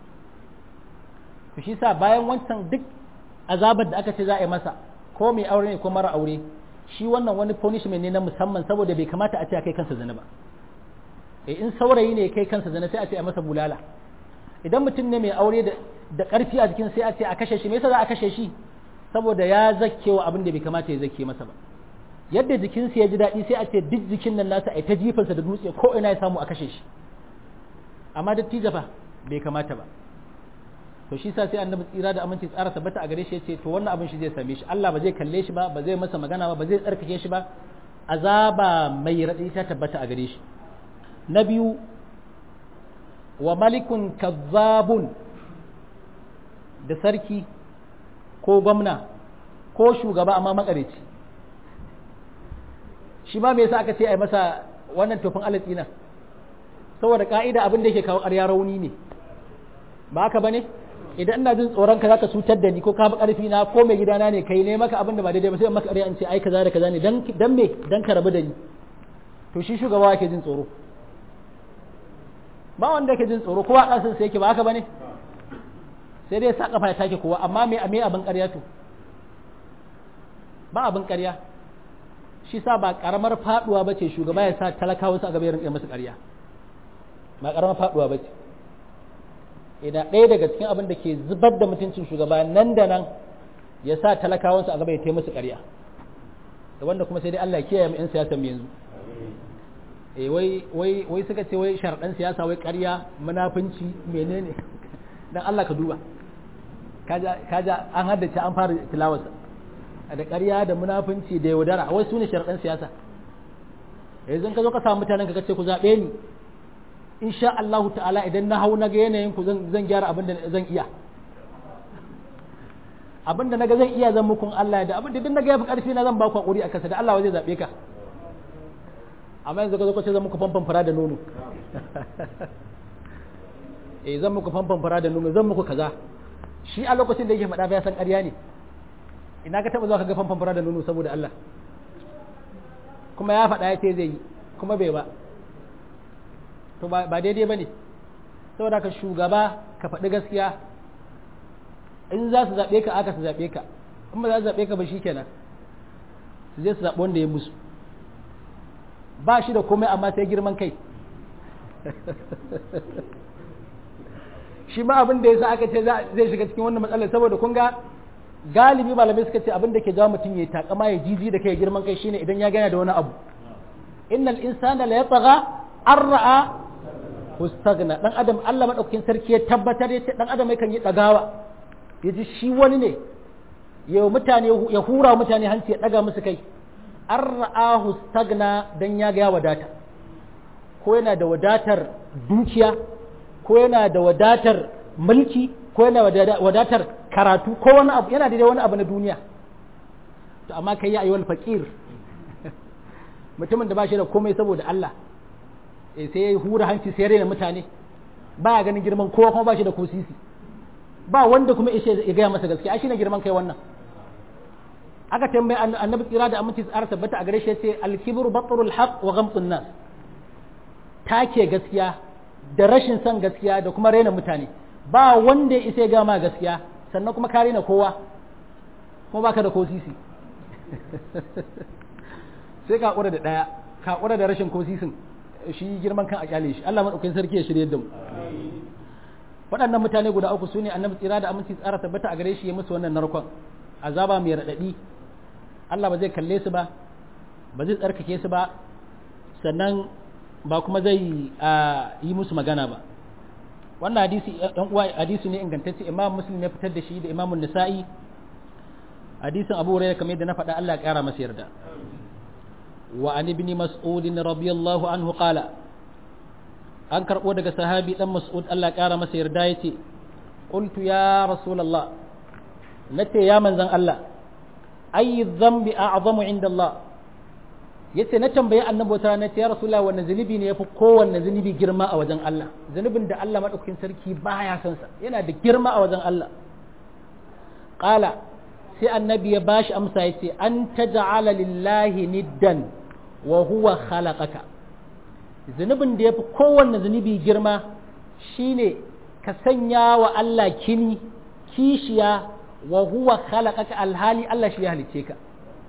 Speaker 1: to shi sa bayan wancan duk azabar da aka ce za a yi masa ko mai aure ne ko mara aure shi wannan wani punishment ne na musamman saboda bai kamata a ce a kai kansa zina ba eh in saurayi ne kai kansa zina sai a ce a masa bulala idan mutum ne mai aure da ƙarfi a jikin sai a ce a kashe shi me yasa za a kashe shi saboda ya zakkewa abin da bai kamata ya zakke masa ba yadda jikinsa ya ji daɗi sai a ce duk jikin nan nasa a ta jifarsa da dutse ko ina ya samu a kashe shi amma dattijo fa bai kamata ba to shi sa sai annabi tsira da aminci tsara tabbata a gare shi yace to wannan abin shi zai same shi Allah ba zai kalle shi ba ba zai masa magana ba ba zai tsarkake shi ba azaba mai raɗi ta tabbata a gare shi na biyu wa malikun kazzabun da sarki ko gwamna ko shugaba amma makareci shi ma me yasa aka ce ai masa wannan tofin alatsi nan saboda ka'ida abin da yake kawo ƙarya rauni ne ba haka bane idan ina jin tsoron ka zaka cutar da ni ko ka fi ƙarfi na ko mai gidana ne kai ne maka abin da ba daidai ba sai maka ƙarya in ce ai kaza da kaza ne dan dan me dan ka rabu da ni to shi shugaba yake jin tsoro ba wanda yake jin tsoro kowa ƙasin sai yake ba haka bane sai dai sa kafa ya take kowa amma me me abin ƙarya to ba abin ƙarya shi sa ba karamar faduwa ba ce shugaba ya sa talakawa su a gaba ya rinƙa masu ƙarya ba karamar faduwa ba ce idan ɗaya daga cikin abin da ke zubar da mutuncin shugaba nan da nan ya sa talakawansu a gaba ya taimaka musu ƙarya da wanda kuma sai dai Allah ya kiyaye mu 'yan siyasa mu yanzu eh wai wai wai suka ce wai sharɗan siyasa wai ƙarya munafunci menene dan Allah ka duba kaja kaja an haddace an fara tilawarsa da ƙarya da munafunci da yaudara wai su ne sharɗan siyasa yanzu ka zo ka samu mutanen ka ce ku zaɓe ni insha Allahu ta'ala idan na hau na ga yanayin ku zan gyara abin da zan iya abin da naga zan iya zan mukun Allah da abin da duk naga yafi karfi na zan ba ku hakuri a kasa da Allah zai zaɓe ka amma yanzu ka zo ka ce zan muku famfan fara da nono eh zan muku famfan fara da nono zan muku kaza shi a lokacin da yake faɗa ba ya san ƙarya ne ina ka taɓa zuwa ka ga famfan fara da nono saboda Allah kuma ya faɗa ya ce zai yi kuma bai ba to ba daidai ba ne saboda ka shugaba ka faɗi gaskiya in za su zaɓe ka aka su zaɓe ka in ba za su zaɓe ka ba shi kenan su je su zaɓi wanda ya musu ba shi da komai amma sai girman kai shi ma abin da ya sa aka ce zai shiga cikin wannan matsalar saboda kun ga galibi malamai suka ce abin da ke jawo mutum ya takama ya jiji da kai girman kai shine idan ya gana da wani abu innal insana la yatgha an ra'a hustagna dan adam Allah madaukakin sarki ya tabbatar ya ce dan adam yakan yi dagawa ya ji shi wani ne ya mutane ya hura mutane hanci ya daga musu kai an ra'a hustagna dan ya ga ya wadata ko yana da wadatar dukiya ko yana da wadatar mulki ko yana wadatar karatu ko wani abu yana da wani abu na duniya to amma kai ya ayyuhal faqir mutumin da ba shi da komai saboda Allah eh sai ya hura hanci sai rena mutane ba ya ganin girman kowa kuma ba shi da kusisi ba wanda kuma ishe ya gaya masa gaskiya shi ne girman kai wannan aka tambayi annabi tsira da aminci tsara tabbata a gare shi yace al-kibru batrul haqq wa ghamtun nas take gaskiya da rashin son gaskiya da kuma raina mutane ba wanda ya isa ya gama gaskiya sannan kuma ka raina kowa kuma baka da kosisi sai ka kura da daya ka kura da rashin kosisin shi girman kan a kyale shi Allah madaukakin sarki ya shirye da mu waɗannan mutane guda uku sune annabi tsira da aminci tsara tabbata a gare shi ya musu wannan narkon azaba mai radadi Allah ba zai kalle su ba ba zai tsarkake su ba sannan ba kuma zai yi musu magana ba wannan hadisi ɗan uwa hadisi ne ingantacce imam muslim ya fitar da shi da imamun nisa'i hadisin abu hurairah kamar yadda na faɗa Allah ya ƙara masa yarda wa an ibn mas'ud radiyallahu anhu qala an karɓo daga sahabi dan mas'ud Allah ya ƙara masa yarda yace qultu ya rasulullah nace ya manzon Allah ayi dhanbi a'zamu inda Allah yace na tambayi annabi wata rana ya rasulullah wannan zunubi ne yafi kowanne zunubi girma a wajen Allah zunubin da Allah madaukakin sarki baya son sa yana da girma a wajen Allah qala sai annabi ya bashi amsa yace an taj'ala lillahi niddan wa huwa khalaqaka zunubin da yafi kowanne zunubi girma shine ka sanya wa Allah kini kishiya wa huwa khalaqaka alhali Allah shi ya halice ka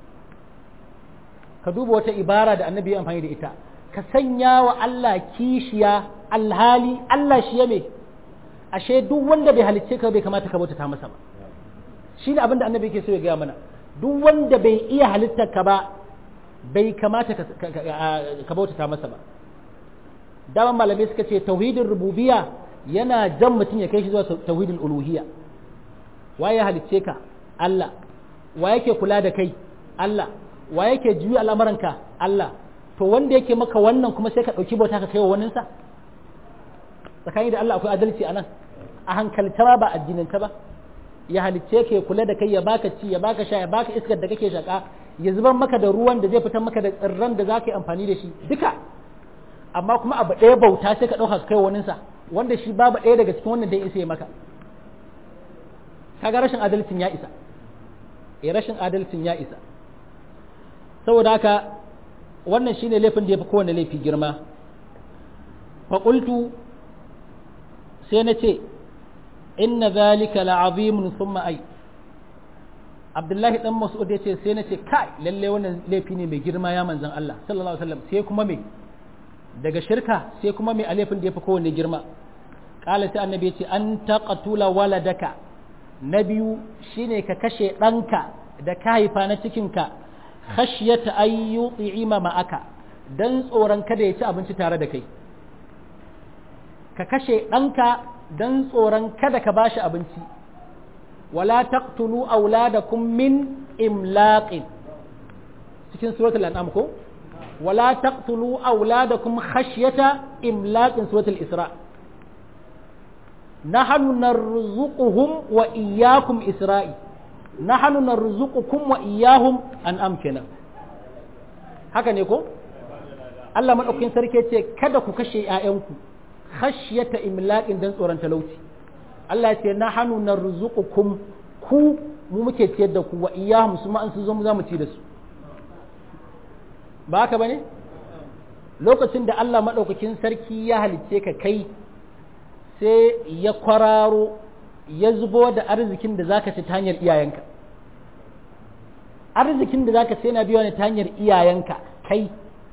Speaker 1: ka duba wata ibara da annabi ya amfani da ita ka sanya wa Allah kishiya alhali Allah shi ya me ashe duk wanda bai halicce ka bai kamata ka bautata masa ba shine abin da annabi yake so ya gaya mana duk wanda bai iya halittar ka ba bai kamata ka bautata masa ba daman malamai suka ce tauhidin rububiyya yana jan mutum ya kai shi zuwa tauhidin uluhiyya waye halicce ka Allah wa yake kula da kai Allah wa yake juya al'amuranka Allah to wanda yake maka wannan kuma sai ka ɗauki bauta ka kai wa waninsa tsakani da Allah akwai adalci a nan a hankalta ba ba addinanta ba ya halicce ka ya kula da kai ya baka ci ya baka sha ya baka iskar da kake shaka ya zubar maka da ruwan da zai fitar maka da tsirran da za ka yi amfani da shi duka amma kuma abu ɗaya bauta sai ka ɗauka ka kai wa waninsa wanda shi babu ɗaya daga cikin wannan da ya isa ya maka kaga rashin adalcin ya isa eh rashin adalcin ya isa saboda haka wannan shine laifin da ya fi kowane laifi girma faƙultu sai na ce inna zalika la'azimun thumma ai abdullahi dan mas'ud ya ce sai na ce kai lalle wannan laifi ne mai girma ya manzon Allah sallallahu alaihi wasallam sai kuma me daga shirka sai kuma me a laifin da ya fi kowane girma kala sai annabi ya ce an taqatula waladaka na biyu shine ka kashe ɗanka da ka haifa na cikinka khashyata an yuti'ima ma'aka dan tsoron kada ya ci abinci tare da kai ka kashe ɗanka dan tsoron kada ka bashi abinci wala taqtulu auladakum min imlaqin cikin suratul an'am ko wala taqtulu auladakum khashyata imlaqin suratul isra nahnu narzuquhum wa iyyakum isra'i nahnu narzuqukum wa iyyahum an amkina haka ne ko Allah madaukakin sarki ce kada ku kashe ƴaƴanku khashyata imlaqin dan tsoron talauci Allah ya ce nahnu narzuqukum ku mu muke ciyar da ku wa iyyahum su ma an su zo mu za mu ci da su ba haka bane lokacin da Allah madaukakin sarki ya halicce ka kai sai ya kwararo ya zubo da arzikin da zaka ci ta hanyar iyayenka arzikin da zaka ci yana biyo ne ta hanyar iyayenka kai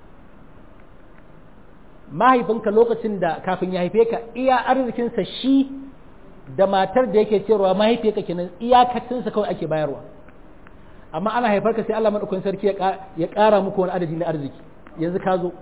Speaker 1: mahaifinka lokacin da kafin ya haife ka iya arzikinsa shi da matar da yake cewa mahaifiyarka kenan iyakacinsa kawai ake bayarwa amma ana haifar ka sai Allah madaukakin sarki ya ƙara muku wani adadi na arziki yanzu ka zo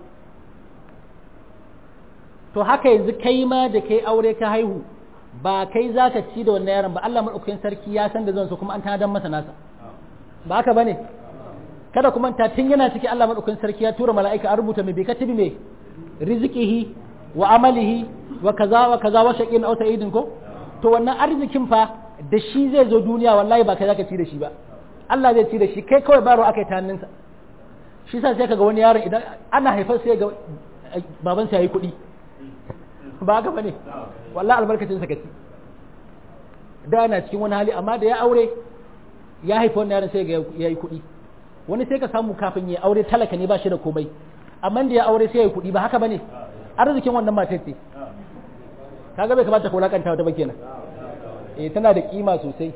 Speaker 1: to haka yanzu kai ma da kai aure ka haihu ba kai za ka ci da wannan yaron ba Allah maɗaukakin sarki ya san da zan so kuma an tanadar masa nasa ba haka bane kada kuma ta tun yana ciki Allah maɗaukakin sarki ya tura mala'ika a rubuta mai bika tibi mai rizqihi wa amalihi wa kaza wa kaza wa shaqin aw sa'idin ko to wannan arzikin fa da shi zai zo duniya wallahi ba kai zaka ci da shi ba Allah zai ci da shi kai kawai baro akai ta hannunsa shi sa sai kaga wani yaron idan ana haifar sai ga babansa yayi kuɗi ba haka bane wallahi albarkacin sakaci da yana cikin wani hali amma da ya aure ya haifa wannan yaron sai ga yayi kuɗi wani sai ka samu kafin ya aure talaka ne ba shi da komai amma da ya aure sai yayi kuɗi ba haka bane arzikin wannan matar ce kaga bai kamata ka wulakanta wata ba kenan eh tana da kima sosai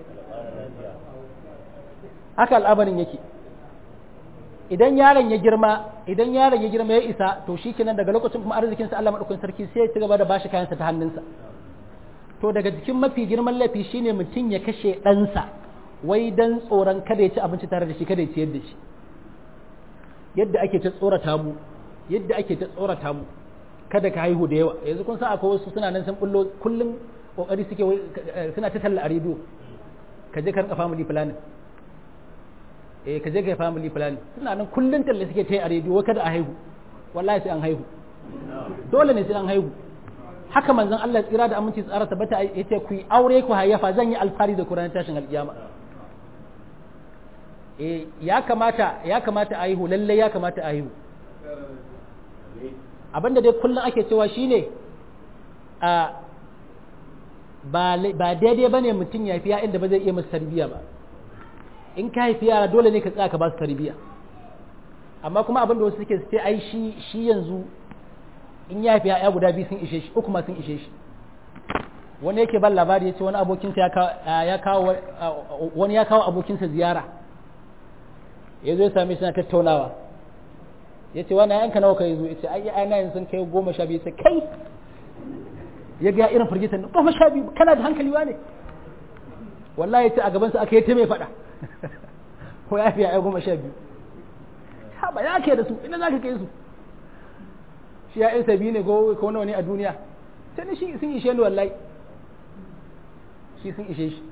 Speaker 1: haka al'amarin yake idan yaron ya girma idan yaron ya girma ya isa to shikenan daga lokacin kuma arzikin sa Allah madaukakin sarki sai ya ci gaba da bashi kayansa ta hannunsa to daga cikin mafi girman laifi shine mutum ya kashe ɗansa wai dan tsoron kada ya ci abinci tare da shi kada ya ciyar da shi yadda ake ta tsorata mu yadda ake ta tsorata mu kada ka haihu da yawa yanzu kun san akwai wasu suna nan sun bullo kullum kokari suke suna ta talla a rediyo ka je kan family planning eh ka je ga family planning suna nan kullun talle suke ta yi a rediyo kada a haihu wallahi sai an haihu dole ne sai an haihu haka manzon Allah tsira da aminci tsara tabbata yace ku yi aure ku hayyafa zan yi alfari da Qur'ani tashin alkiyama eh ya kamata ya kamata a haihu lalle ya kamata a haihu abinda dai kullum ake cewa shine a ba daidai ba ne mutum ya fi ya inda ba zai iya masu tarbiyya ba in ka haifi yara dole ne ka tsaya ka ba su tarbiyya amma kuma abin da wasu suke sai ai shi shi yanzu in ya haifi ya guda biyu sun ishe shi uku ma sun ishe shi wani yake ban labari ya ce wani abokinsa ya kawo wani ya kawo abokinsa ziyara ya zo ya same shi na tattaunawa ya ce wani yanka nawa ka yi zo ya ce ai ai na yanzu sun kai goma sha biyu sai kai ya ga irin firgitar nan goma sha biyu kana da hankali ne wallahi ya ce a gabansa aka yi ta mai faɗa ko ya fi ya goma sha biyu ha ba ya ke da su ina za ka kai su shi ya yan sabi ne ko nawa ne a duniya sai ni shi sun ishe ni wallahi shi sun ishe shi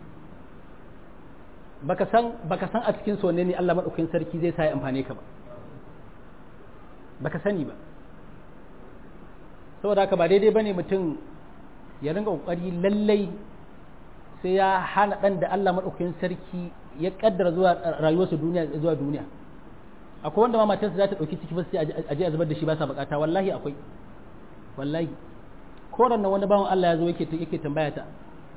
Speaker 1: baka san baka san a cikin sonne ne Allah madaukakin sarki zai sa ya amfane ka ba baka sani ba saboda haka ba daidai bane mutum ya ringa kokari lallai sai ya hana dan da Allah madaukakin sarki ya kaddara zuwa rayuwarsa duniya zuwa duniya akwai wanda ma matarsa za ta dauki ciki ba sai a je a zubar da shi ba sa bukata wallahi akwai wallahi ko ran wani bawan Allah ya zo yake yake tambaya ta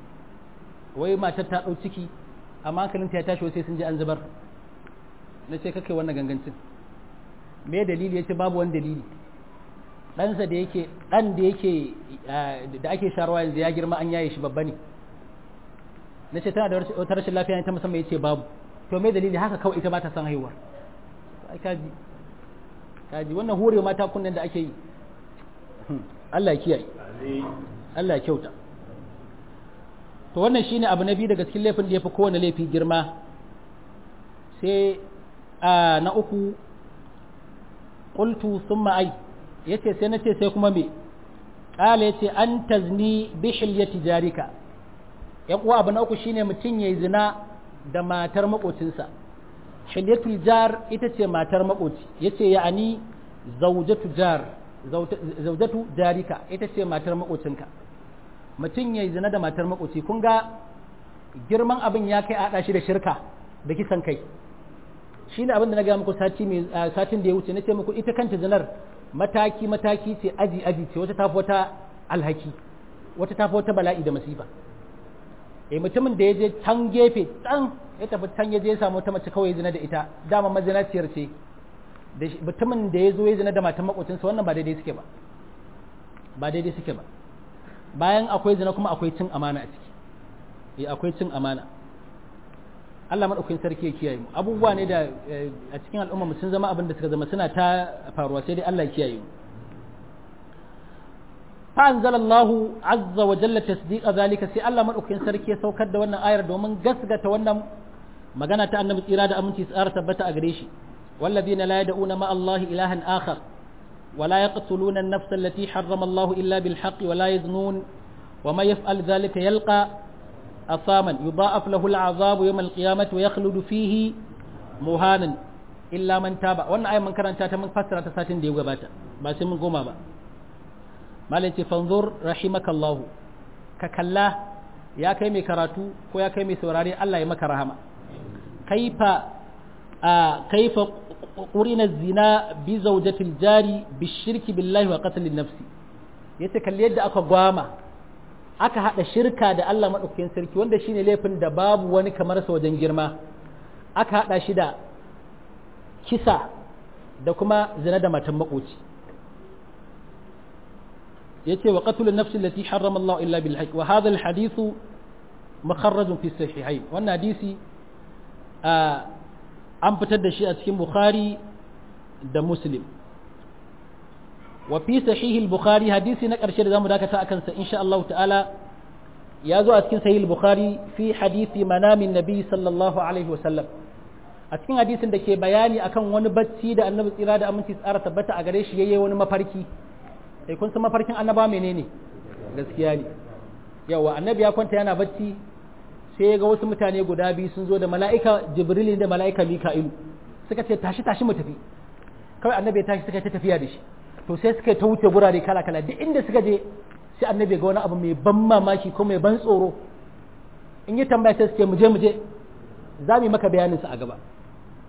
Speaker 1: wai matar ta dau ciki amma hankalinta ya tashi sai sun je an zubar na ce kake wannan gangancin me dalili yace babu wani dalili ɗansa da yake ɗan da yake da ake sharwa yanzu ya girma an yaye shi babba ne na ce tana da wata rashin lafiya ne ta musamman ya ce babu to me dalili haka kawai ita ba ta san haihuwa ai kaji kaji wannan hure mata kunnen da ake yi Allah ya kiyaye Allah ya kyauta to wannan shine abu na biyu daga cikin laifin da ya fi kowane laifi girma sai na uku qultu thumma ai yace sai nace sai kuma me kala yace an tazni bi hilyati jarika yan uwa abu na uku shine mutum yayi zina da matar makocinsa hilyatul jar ita ce matar makoci yace ya'ani zawjatu jar zawjatu jarika ita ce matar makocinka mutum yayi zina da matar makoci kun ga girman abin ya kai a shi da shirka da kisan kai shine abin da na ga muku sati mai satin da ya wuce nace muku ita kanta zinar mataki mataki ce aji aji ce wata tafi wata alhaki wata tafi wata bala'i da masifa eh mutumin da ya je can gefe can ya tafi can ya je ya samu wata mace kawai zina da ita dama mazinaciyar ce da mutumin da ya zo ya zina da matan makocinsa wannan ba daidai suke ba ba daidai suke ba bayan akwai zina kuma akwai cin amana a ciki eh akwai cin amana Allah madaukakin sarki ya kiyaye mu abubuwa ne da a cikin al'umma mu sun zama abin da suka zama suna ta faruwa sai dai Allah ya kiyaye mu فأنزل الله عز وجل تصديق ذلك سي الله مدوكين sarki ya saukar da wannan ayar domin gasgata wannan magana ta annabi tsira da aminci tsara tabbata a gare shi والذين لا يدعون مع الله إلها آخر ولا يقتلون النفس التي حرم الله إلا بالحق ولا يزنون وما يفعل ذلك يلقى أثاما يضاعف له العذاب يوم القيامة ويخلد فيه مهانا إلا من تاب وأن آية من كرنتا من فسرة ساتين دي وغباتا بس من قوما با malai ce fanzur rahimakallahu ka kalla ya kai mai karatu ko ya kai mai saurare Allah ya maka rahama kaifa a kaifa qurina zina bi zawjatil jari bi shirki billahi wa qatl nafsi yace kalli yadda aka gwama aka hada shirka da Allah madaukakin sarki wanda shine laifin da babu wani kamar sa wajen girma aka hada shi da kisa da kuma zina da matan makoci yace wa qatl an-nafs allati harrama Allah illa bil haqq wa hadha al-hadith mukharraj fi sahihayn wannan hadisi an fitar da shi a cikin Bukhari da Muslim wa fi sahih al-Bukhari hadisi na karshe da zamu dakata akan sa insha Allah ta'ala ya zo a cikin sahih al-Bukhari fi hadisi manamin nabi sallallahu alaihi wa sallam a cikin hadisin da ke bayani akan wani bacci da annabi tsira da aminci tsara tabbata a gare shi yayi wani mafarki sai kun san mafarkin annaba menene gaskiya ne yawa annabi ya kwanta yana bacci sai ya ga wasu mutane guda biyu sun zo da mala'ika jibril da mala'ika mika'ilu suka ce tashi tashi mu tafi kawai annabi ya tashi suka ta tafiya da shi to sai suka ta wuce gurare kala kala duk inda suka je sai annabi ga wani abu mai ban mamaki ko mai ban tsoro in yi tambaya sai suke mu je mu je za mu yi maka bayanin sa a gaba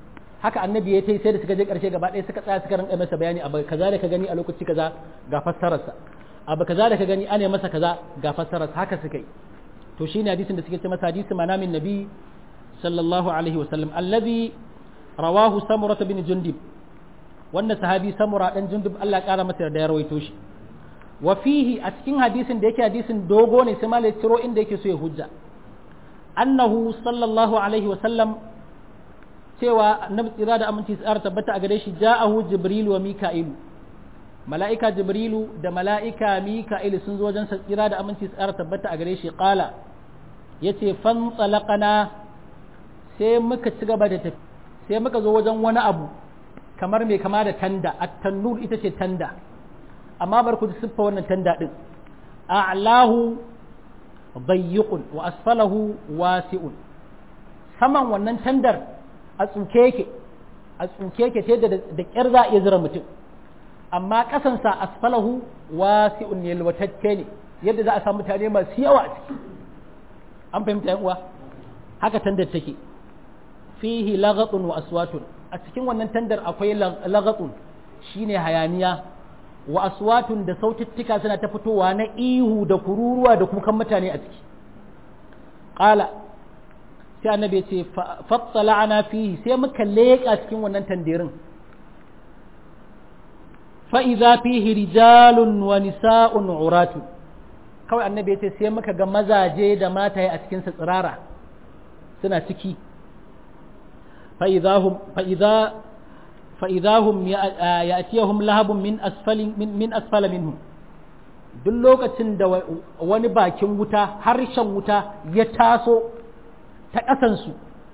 Speaker 1: haka annabi ya tai sai da suka je karshe gaba ɗaya suka tsaya suka rinka masa bayani abu kaza da ka gani a lokaci kaza ga fassararsa abu kaza da ka gani ana masa kaza ga fassararsa haka suka yi to shine hadisin da suke ce masa hadisi manamin nabi sallallahu alaihi wa sallam allazi rawahu samurah bin jundub wanda sahabi samura dan jundub Allah ya kara masa da ya rawaito shi wa fihi a cikin hadisin da yake hadisin dogo ne sai malai ciro inda yake so ya hujja annahu sallallahu alaihi wa sallam cewa annabi tsira da aminci tsara tabbata a gare shi ja'ahu jibrilu wa mika'ilu mala'ika jibrilu da mala'ika mika'ilu sun zo wajen tsira da aminci tsara tabbata a gare shi qala yace fan tsalaqana sai muka ci gaba da tafi sai muka zo wajen wani abu kamar mai kama da tanda at-tannur ita ce tanda amma bar ku siffa wannan tanda din a'lahu bayyiqun wa asfalahu wasi'un saman wannan tandar a tsuke yake a tsuke yake ta yadda da kyar za a iya zira mutum amma kasansa asfalahu wasi'un ne yalwatacce ne yadda za a samu mutane masu yawa a ciki an fahimta yan uwa haka tandar take fihi laghatun wa aswatun a cikin wannan tandar akwai laghatun shine hayaniya wa aswatun da sautittika suna ta fitowa na ihu da kururuwa da kukan mutane a ciki qala sai annabi ce fattala'ana fihi sai muka leƙa cikin wannan tandirin fa idza fihi rijalun wa nisa'un uratu kawai annabi ya ce sai muka ga mazaje da mataye a cikin tsirara suna ciki fa idahum fa idza fa idahum ya'tiyahum lahabun min asfalin min asfala minhum duk lokacin da wani bakin wuta harshen wuta ya taso ta ƙasansu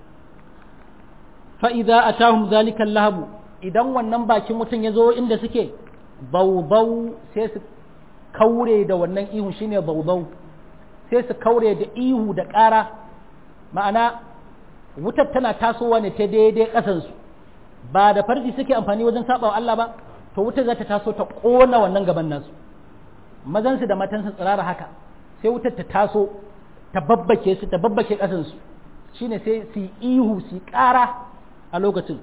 Speaker 1: fa'iza a tahun zalikan lahabu idan wannan bakin mutum ya zo inda suke baubau sai su kaure da wannan ihu shine baubau sai su kaure da ihu da ƙara ma'ana wutar tana tasowa ne ta daidai ƙasansu ba da farji suke amfani wajen saɓawa Allah ba to wutar za ta taso ta ƙona wannan gaban nasu mazansu da matansu tsirara haka sai wutar ta taso ta babbake su ta babbake ƙasansu shine sai su ihu su ƙara a lokacin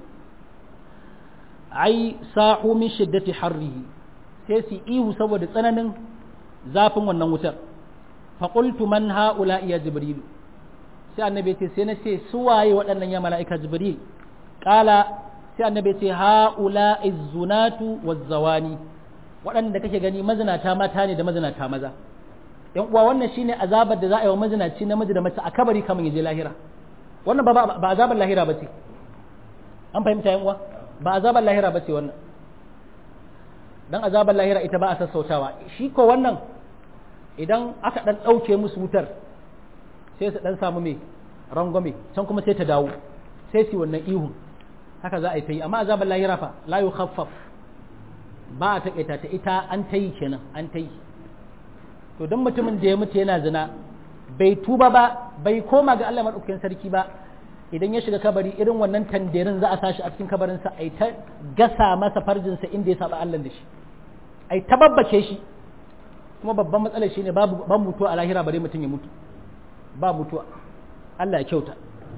Speaker 1: ai sa'u min shiddati harrihi sai su ihu saboda tsananin zafin wannan wutar fa qultu man haula ya jibril sai annabi ce sai na ce su waye waɗannan ya mala'ika jibril qala sai annabi ce haula izzunatu wazzawani waɗanda kake gani mazinata mata ne da mazinata maza yan uwa wannan shine azabar da za a yi wa mazinaci namiji da mace a kabari kamar ya je lahira wannan ba ba azabar lahira ba ce an fahimta yan uwa ba azabar lahira ba ce wannan dan azabar lahira ita ba a sassautawa shi ko wannan idan aka dan ɗauke musu wutar sai su dan samu mai rangwame can kuma sai ta dawo sai su wannan ihun haka za a yi ta yi amma azabar lahira fa la yukhaffaf ba a taƙaita ta ita an ta yi kenan an ta yi to don mutumin da ya mutu yana zina bai tuba ba bai koma ga Allah maɗaukakin sarki ba idan ya shiga kabari irin wannan tanderin za a sashi a cikin kabarinsa a ta gasa masa farjinsa inda ya saba Allah da shi a ta babbace shi kuma babban matsalar shi ne babu ban mutuwa a lahira bare mutum ya mutu ba mutuwa Allah ya kyauta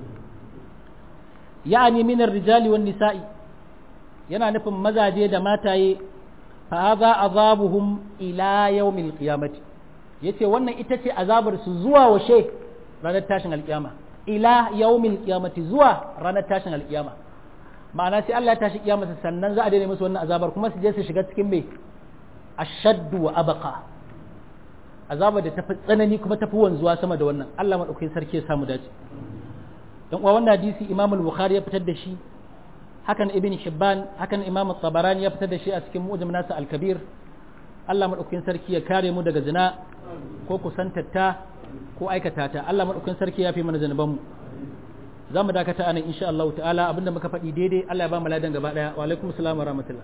Speaker 1: ya'ani minar rijali wan nisa'i yana nufin mazaje da mataye fa hadha azabuhum ila yawmil qiyamati yace wannan ita ce azabar su zuwa washe ranar tashin alkiyama ila yawmil qiyamati zuwa ranar tashin alkiyama ma'ana sai Allah ya tashi kiyama sannan za a daina musu wannan azabar kuma su je su shiga cikin me ashaddu wa abqa azabar da tafi tsanani kuma tafi wanzuwa sama da wannan Allah madaukakin sarki ya samu dace dan uwa wannan hadisi Imam al-Bukhari ya fitar da shi hakan Ibn Hibban hakan Imam Tabarani ya fitar da shi a cikin Mu'jam nasa al-Kabir Allah madaukakin sarki ya kare mu daga zina ko kusantatta ko aikata ta Allah madaukakin sarki ya fi mana zanuban mu za mu dakata anan insha Allah ta'ala abinda muka faɗi daidai Allah ya ba mu ladan gaba daya wa alaikum assalam wa rahmatullah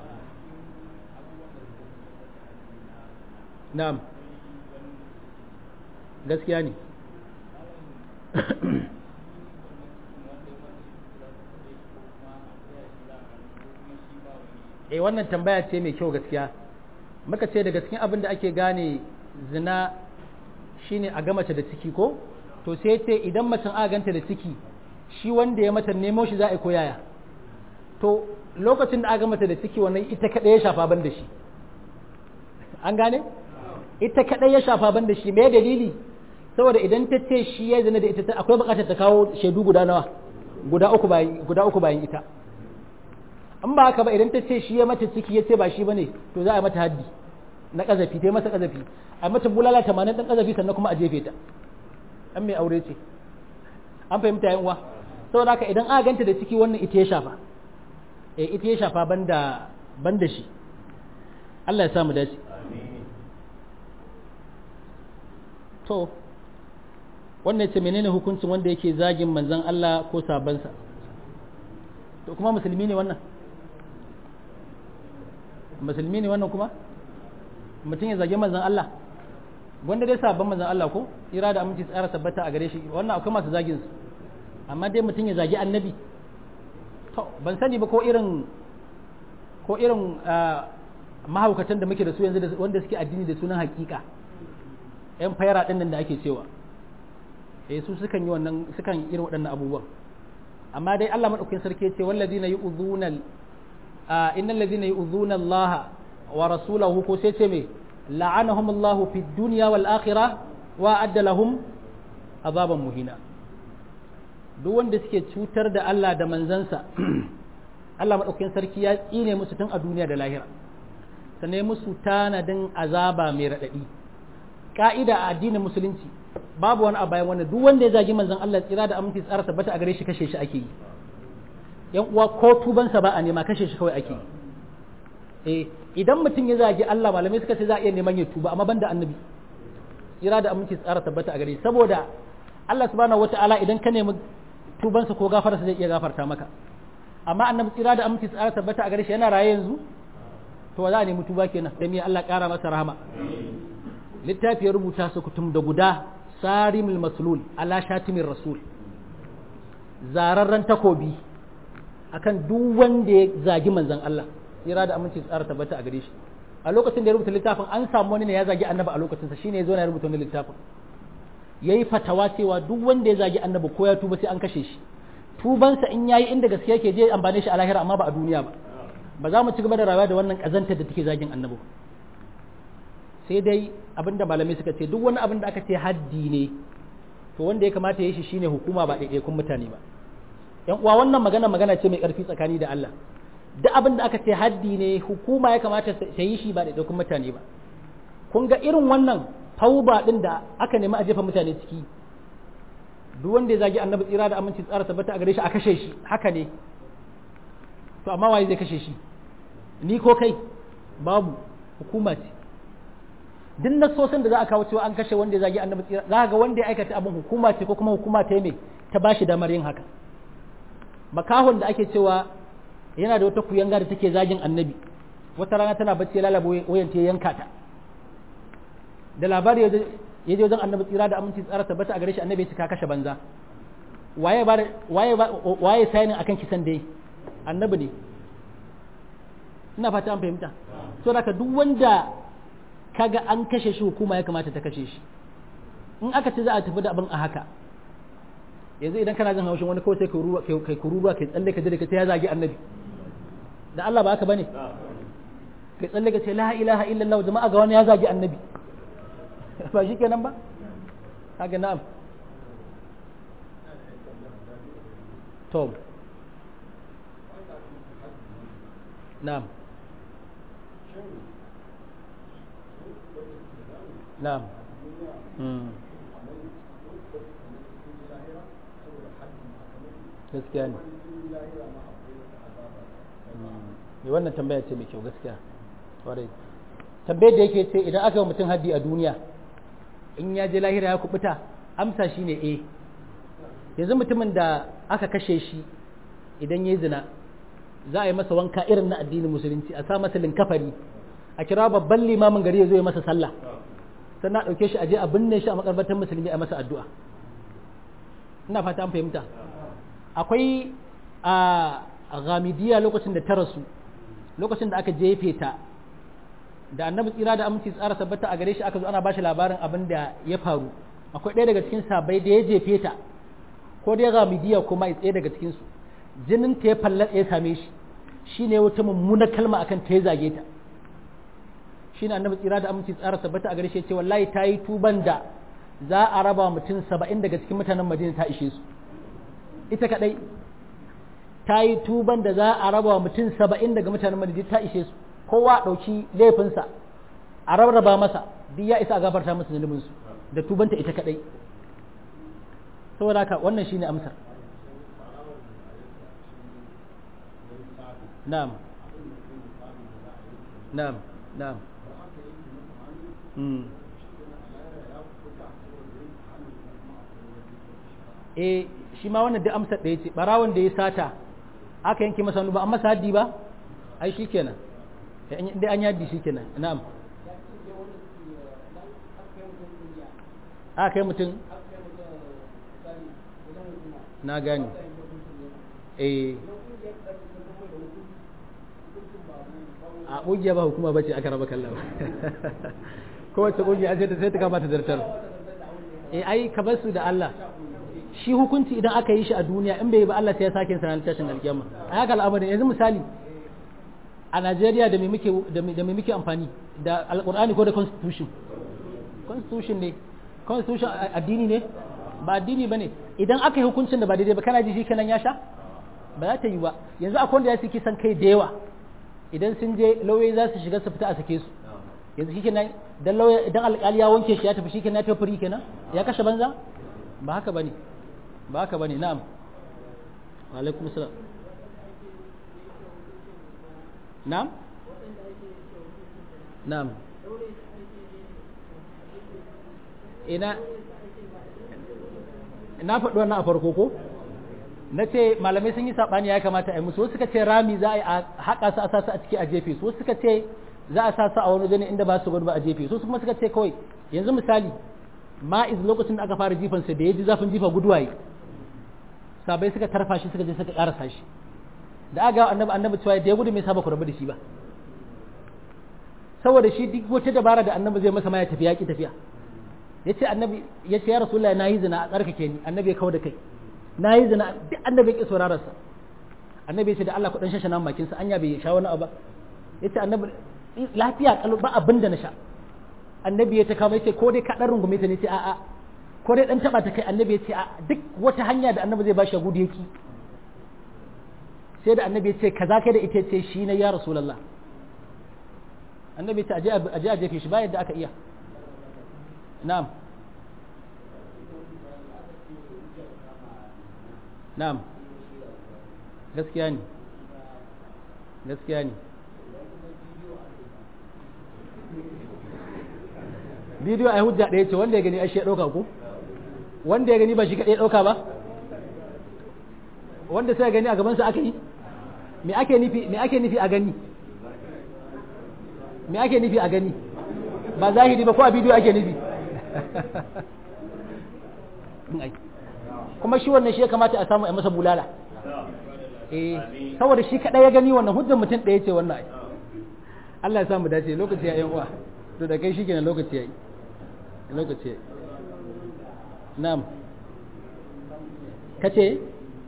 Speaker 1: na'am gaskiya ne eh wannan tambaya ce mai kyau gaskiya muka ce daga cikin abin da ake gane zina shine a ga mace da ciki ko to sai ce idan macen a ganta da ciki shi wanda ya mata nemo shi za a yi koyaya to lokacin da aka mata da ciki wannan ita kaɗai ya shafa ban da shi an gane ita kaɗai ya shafa ban da shi me dalili saboda idan ta ce shi ya zina da ita akwai buƙatar ta kawo shaidu guda nawa guda uku bayan guda uku bayan ita an ba haka ba idan ta ce shi ya mata ciki ya ce ba shi bane to za a mata haddi na kazafi ta yi masa kazafi a mata bulala tamanin ɗan kazafi sannan kuma a jefe ta an mai aure ce an fahimta yan uwa saboda haka idan aka ganta da ciki wannan ita ya shafa eh ita ya shafa banda banda shi Allah ya samu dace to wannan ce menene hukuncin wanda yake zagin manzon Allah ko sabansa to kuma musulmi ne wannan musulmi ne wannan kuma mutum ya zagi manzon Allah wanda dai sabon manzon Allah ko ira da aminci tsara tabbata a gare shi wannan akwai masu zagin su amma dai mutum ya zagi annabi to ban sani ba ko irin ko irin mahaukatan da muke da su yanzu wanda suke addini da sunan hakika yan fayara din nan da ake cewa eh su sukan yi wannan sukan irin waɗannan abubuwan amma dai Allah madaukakin sarki ce wallazina yu'dhuna innal ladhina yu'dhuna Allah wa rasulahu ko sai ce me la'anahum Allah fid dunya wal akhirah wa adda lahum azaban muhina duk wanda suke cutar da Allah da manzansa Allah madaukakin sarki ya tsine musu tun a duniya da lahira sannan musu tanadin azaba mai radadi ka'ida a addinin musulunci babu wani a bayan wannan duk wanda ya zagi manzon Allah tsira da aminci tsara tabbata a gare shi kashe shi ake yi yan uwa ko tubansa ba a nema kashe shi kawai ake yi eh idan mutum ya zagi Allah malamai suka ce za a iya neman ya tuba amma banda annabi tsira da aminci tsara tabbata a gare shi saboda Allah subhanahu wata'ala idan ka nemi tubansa ko gafararsa zai iya gafarta maka amma annabi tsira da aminci tsara tabbata a gare shi yana raye yanzu to za a nemi tuba kenan da me Allah kara masa rahama littafi ya rubuta su kutum da guda sarimul maslul ala shatimin rasul zararren takobi akan duk wanda ya zagi manzon Allah tsira da aminci tsara tabbata a gare shi a lokacin da ya rubuta littafin an samu wani ne ya zagi annabi a lokacin sa shine ya zo na rubuta wani littafin yayi fatawa cewa duk wanda ya zagi annabi ko ya tuba sai an kashe shi tubansa in yayi inda gaskiya yake je amfane shi a lahira amma ba a duniya ba ba za mu ci gaba da rayuwa da wannan kazantar da take zagin annabi sai dai abinda malamai suka ce duk wani abin da aka ce haddi ne to wanda ya kamata ya yi shi shine hukuma ba ɗaiɗaikun mutane ba yan uwa wannan magana magana ce mai ƙarfi tsakani da Allah duk abin da aka ce haddi ne hukuma ya kamata ta yi shi ba ɗaiɗaikun mutane ba kun ga irin wannan tauba ɗin da aka nemi a jefa mutane ciki duk wanda ya zagi annabi tsira da aminci tsara tabbata a gare shi a kashe shi haka ne to amma waye zai kashe shi ni ko kai babu hukuma ce duk nasosin da za a kawo cewa an kashe wanda ya zagi annabi tsira za ga wanda ya aikata abin hukuma ce ko kuma hukuma ta yi ta ba shi damar yin haka makahon da ake cewa yana da wata kuyanga da take zagin annabi wata rana tana bacci lalaba wayan ta yanka ta da labari ya je wajen annabi tsira da aminci tsara tabbata a gare shi annabi ya cika kashe banza waye ba waye waye sayanin akan kisan dai annabi ne ina fata an fahimta so da duk wanda kaga an kashe shi hukuma ya kamata ta kashe shi in aka ce za a tafi da abin a haka yanzu idan kana jin haushin wani kawai sai kai kururuwa kai tsalle ka jira ka ce ya zagi annabi da Allah ba haka bane kai tsalle ka ce la ilaha illallah jama'a ga wani ya zagi annabi ba shi kenan ba kaga na'am to na'am na'am gaskiya ne ne wannan tambaya ce mai kyau gaskiya kwarai tambayar da yake ce idan aka yi mutum haddi a duniya in ya je lahira ya kubuta amsa shi ne eh yanzu mutumin da aka kashe shi idan ya zina za a yi masa wanka irin na addinin musulunci a sa masa linkafari a kira babban limamin gari ya zo ya masa sallah sannan a ɗauke shi a je a binne shi a makarbatar musulmi a masa addu'a ina fata an fahimta akwai a gamidiya lokacin da ta rasu lokacin da aka jefe ta da annabi tsira da aminci tsara sabbata a gare shi aka zo ana bashi labarin abin da ya faru akwai ɗaya daga cikin sabai da ya jefe ta ko dai gamidiya kuma ɗaya daga cikin su jinin ta ya fallatsa ya same shi shine wata mummunar kalma akan ta ya zage ta shine annabi tsira da aminci tsara tabbata a gare shi ce wallahi ta yi tuban da za a raba mutum saba'in daga cikin mutanen madina ta ishe su ita kadai ta yi tuban da za a raba mutum saba'in daga mutanen madina ta ishe su kowa ɗauki laifinsa a rarraba masa duk ya isa a gafarta masa zunubinsu da tubanta ita kadai saboda haka wannan shine amsar na'am na'am na'am mm. eh shi ma wannan duk amsar ɗaya ce barawon da ya sata aka yanke masa hannu ba an masa haddi ba ai shi kenan dai an yaddi shi kenan na'am aka kai mutum na gani eh a ƙungiya ba hukuma ba ce aka raba kallon kowace ƙungiya sai ta sai ta kamata zartar eh ai ka bar su da Allah shi hukunci idan aka yi shi a duniya in bai yi ba Allah sai ya sake sanar tashin alkiyama a haka al'amarin yanzu misali a Najeriya da me muke da me muke amfani da alqur'ani ko da constitution constitution ne constitution addini ne ba addini bane idan aka yi hukuncin da ba daidai ba kana ji shi kenan ya sha ba za ta yi ba yanzu akwai wanda ya su kisan kai da yawa idan sun je lauyoyi za su shiga su fita a sake su yanzu shi kenan dan lauya idan alƙali ya wanke shi ya tafi shi kenan ya tafi firi kenan ya kashe banza ba haka bane ba haka bane na'am wa alaikum salam na'am na'am ina na faɗi wannan a farko ko na ce malamai sun yi saɓani ya kamata a yi musu wasu suka ce rami za a yi a haƙa su a sa su a ciki a jefe su wasu suka ce za a sa su a wani gani inda ba su gudu ba a jefe su kuma suka ce kawai yanzu misali ma'iz lokacin da aka fara jifansa da ya ji zafin jifa guduwaye sabai suka tarfa shi suka je suka karasa shi da aka annabi annabi cewa da ya gudu mai saba ku rabu da shi ba saboda shi duk wata dabara da annabi zai masa ma ya tafi yaki tafiya yace annabi yace ya rasulullahi nayi zina a tsarkake ni annabi ya kawo da kai nayi zina duk annabi ya ki sauraron sa annabi ya ce da Allah ku dan shashe nan bakin sa anya bai sha wani abu yace annabi lafiya kalu ba abin da na sha annabi ya ta kama yace ko dai ka dan rungume ta ne ce a'a ko dai dan taba ta kai annabi ya ce a duk wata hanya da annabi zai bashi gudu yaki sai da annabi ya ce kaza kai da ita ce shi ne ya rasulullah annabi ya ce aje a jefe shi ba yadda aka iya na'am na'am gaskiya ne gaskiya ne bidiyo a hujja ɗaya ce wanda ya gani ashe ya ɗauka ko wanda ya gani ba shi kaɗai ɗauka ba wanda sai gani a gabansa aka yi me ake nufi me ake nufi a gani me ake nufi a gani ba zahiri ba ko a bidiyo ake nufi kuma shi wannan shi ya kamata a samu a masa bulala eh saboda shi kaɗai ya gani wannan hujjar mutum ɗaya ce wannan ai Allah ya samu dace lokaci ya yi uwa to da kai shi kenan lokaci ya yi lokaci ya yi na'am kace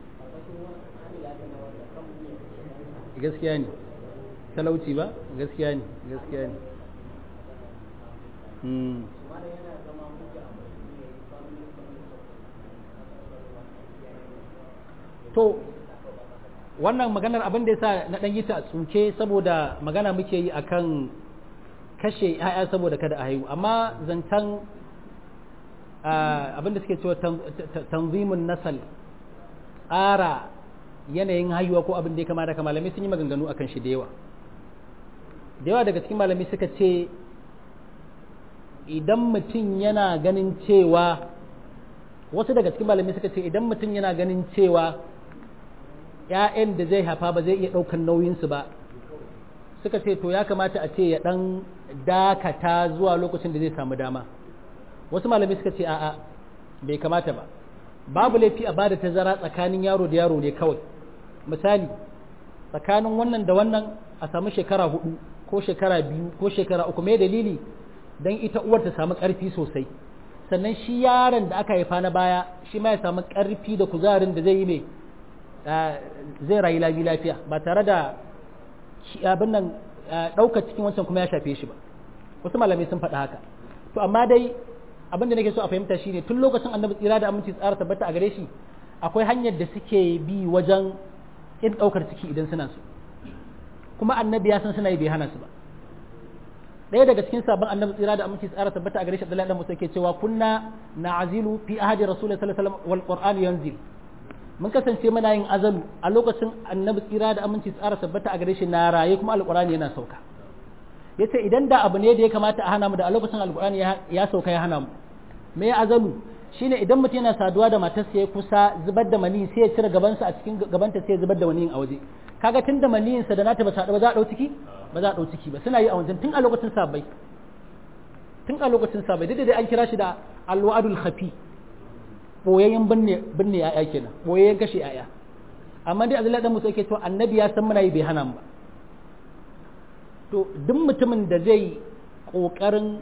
Speaker 1: gaskiya ne talauci ba gaskiya ne gaskiya ne to wannan maganar abin da yasa na dan yi ta tsuke saboda magana muke yi akan kashe 'ya'ya saboda kada a haihu amma zantan abin da suke cewa tanzimin nasal tsara yanayin haihuwa ko abin da ya kama da malamai sun yi maganganu akan shi da yawa da yawa daga cikin malamai suka ce idan mutum yana ganin cewa wasu daga cikin malamai suka ce idan mutum yana ganin cewa ‘ya'yan da zai haifa ba zai iya ɗaukan nauyinsu ba suka ce to ya kamata a ce ya ɗan dakata zuwa lokacin da zai samu dama wasu malamai suka ce a'a bai kamata ba babu laifi a bada tazara tsakanin yaro da yaro ne kawai misali tsakanin wannan da wannan a samu shekara hudu ko shekara biyu ko shekara uku mai dalili don ita uwar ta samu ƙarfi sosai sannan shi yaron da aka haifa na baya shi ma ya samu ƙarfi da kuzarin da zai yi mai zai rayu lafi lafiya ba tare da abin nan ɗaukar cikin wancan kuma ya shafe shi ba wasu malamai sun faɗa haka to amma dai abin da nake so a fahimta shine tun lokacin annabi tsira da aminci tsara tabbata a gare shi akwai hanyar da suke bi wajen in ɗaukar ciki idan suna so kuma annabi ya san suna yi bai hana su ba ɗaya daga cikin sabon annabi tsira da aminci tsara tabbata a gare shi Abdullahi dan Musa ke cewa kunna na'azilu fi ahadi rasulullahi sallallahu alaihi wasallam wal qur'an yanzil mun kasance muna yin azalu a lokacin annabi tsira da aminci tsara tabbata a gare shi na raye kuma alqur'ani yana sauka yace idan da abu ne da ya kamata a hana mu da a lokacin alqur'ani ya sauka ya hana mu me azalu shine idan mutum yana saduwa da matarsa ya kusa zubar da mani sai ya cire gabansa a cikin gabanta sai ya zubar da maniyin a waje kaga tun da maniyinsa da nata ba sa ba za a dau ciki ba za a dau ciki ba suna yi a wajen tun a lokacin sabai tun a lokacin sabai duk da dai an kira shi da alwadul khafi boyayyen binne binne yaya kenan boyayyen kashe yaya amma dai Abdullahi dan Musa yake cewa annabi ya san muna yi bai hana mu ba to duk mutumin da zai kokarin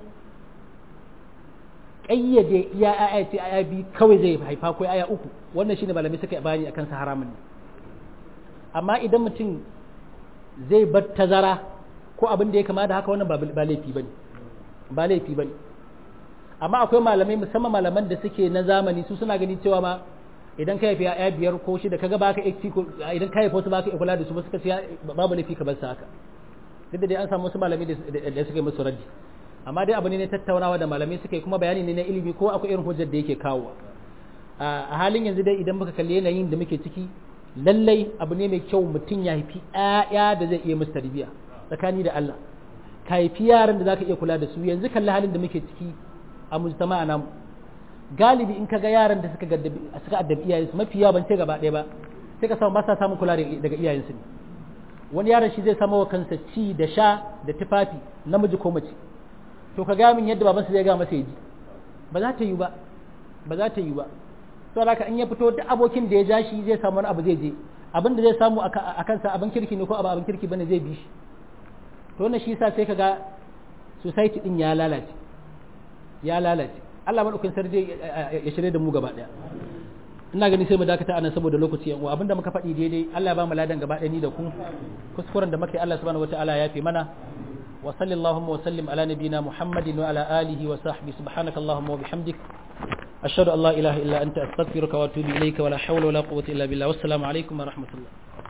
Speaker 1: kayyade iya aya ce aya bi kawai zai haifa ko aya uku wannan shine malamai suka bayani akan sa haramun ne amma idan mutum zai bar tazara ko abin da ya kama da haka wannan ba laifi bane ba laifi bane amma akwai malamai musamman malaman da suke na zamani su suna gani cewa ma idan ka haifi ya biyar ko shida kaga baka XC ko idan ka haifa wasu baka kula da su ba suka ce babu laifi ka bar su haka duk da dai an samu wasu malamai da suka yi musu raddi amma dai abu ne na tattaunawa da malamai suka yi kuma bayani ne na ilimi ko akwai irin hujjar da yake kawo a halin yanzu dai idan muka kalli yanayin da muke ciki lallai abu ne mai kyau mutum ya haifi ‘ya'ya da zai iya musu tarbiyya tsakani da Allah ka haifi yaran da za ka iya kula da su yanzu kalli halin da muke ciki a mujtama namu galibi in ka ga yaran da suka suka addabi iyayensu mafi yawa ban ce gaba ɗaya ba sai ka samu ba sa samun kula daga iyayensu ne wani yaron shi zai samu wa kansa ci da sha da tufafi namiji ko mace to ka ga min yadda babansa zai ga masa ya ji ba za ta yi ba ba za ta yi ba to haka in ya fito duk abokin da ya ja shi zai samu wani abu zai je abin da zai samu a kansa abin kirki ne ko abu abin kirki bane zai bi shi to wannan shi yasa sai kaga society din ya lalace ya lalace Allah madaukakin sarki ya shirye da mu gaba daya ina gani sai mu dakata anan saboda lokaci yan uwa abinda muka faɗi daidai Allah ya ba mu ladan gaba ɗaya ni da ku kuskuren da muke Allah subhanahu wataala ya fi mana wa sallallahu wa sallim ala nabina muhammadin wa ala alihi wa sahbihi subhanaka allahumma wa bihamdik أشهد أن لا إله إلا أنت أستغفرك وأتوب إليك ولا حول ولا قوة إلا بالله والسلام عليكم ورحمة الله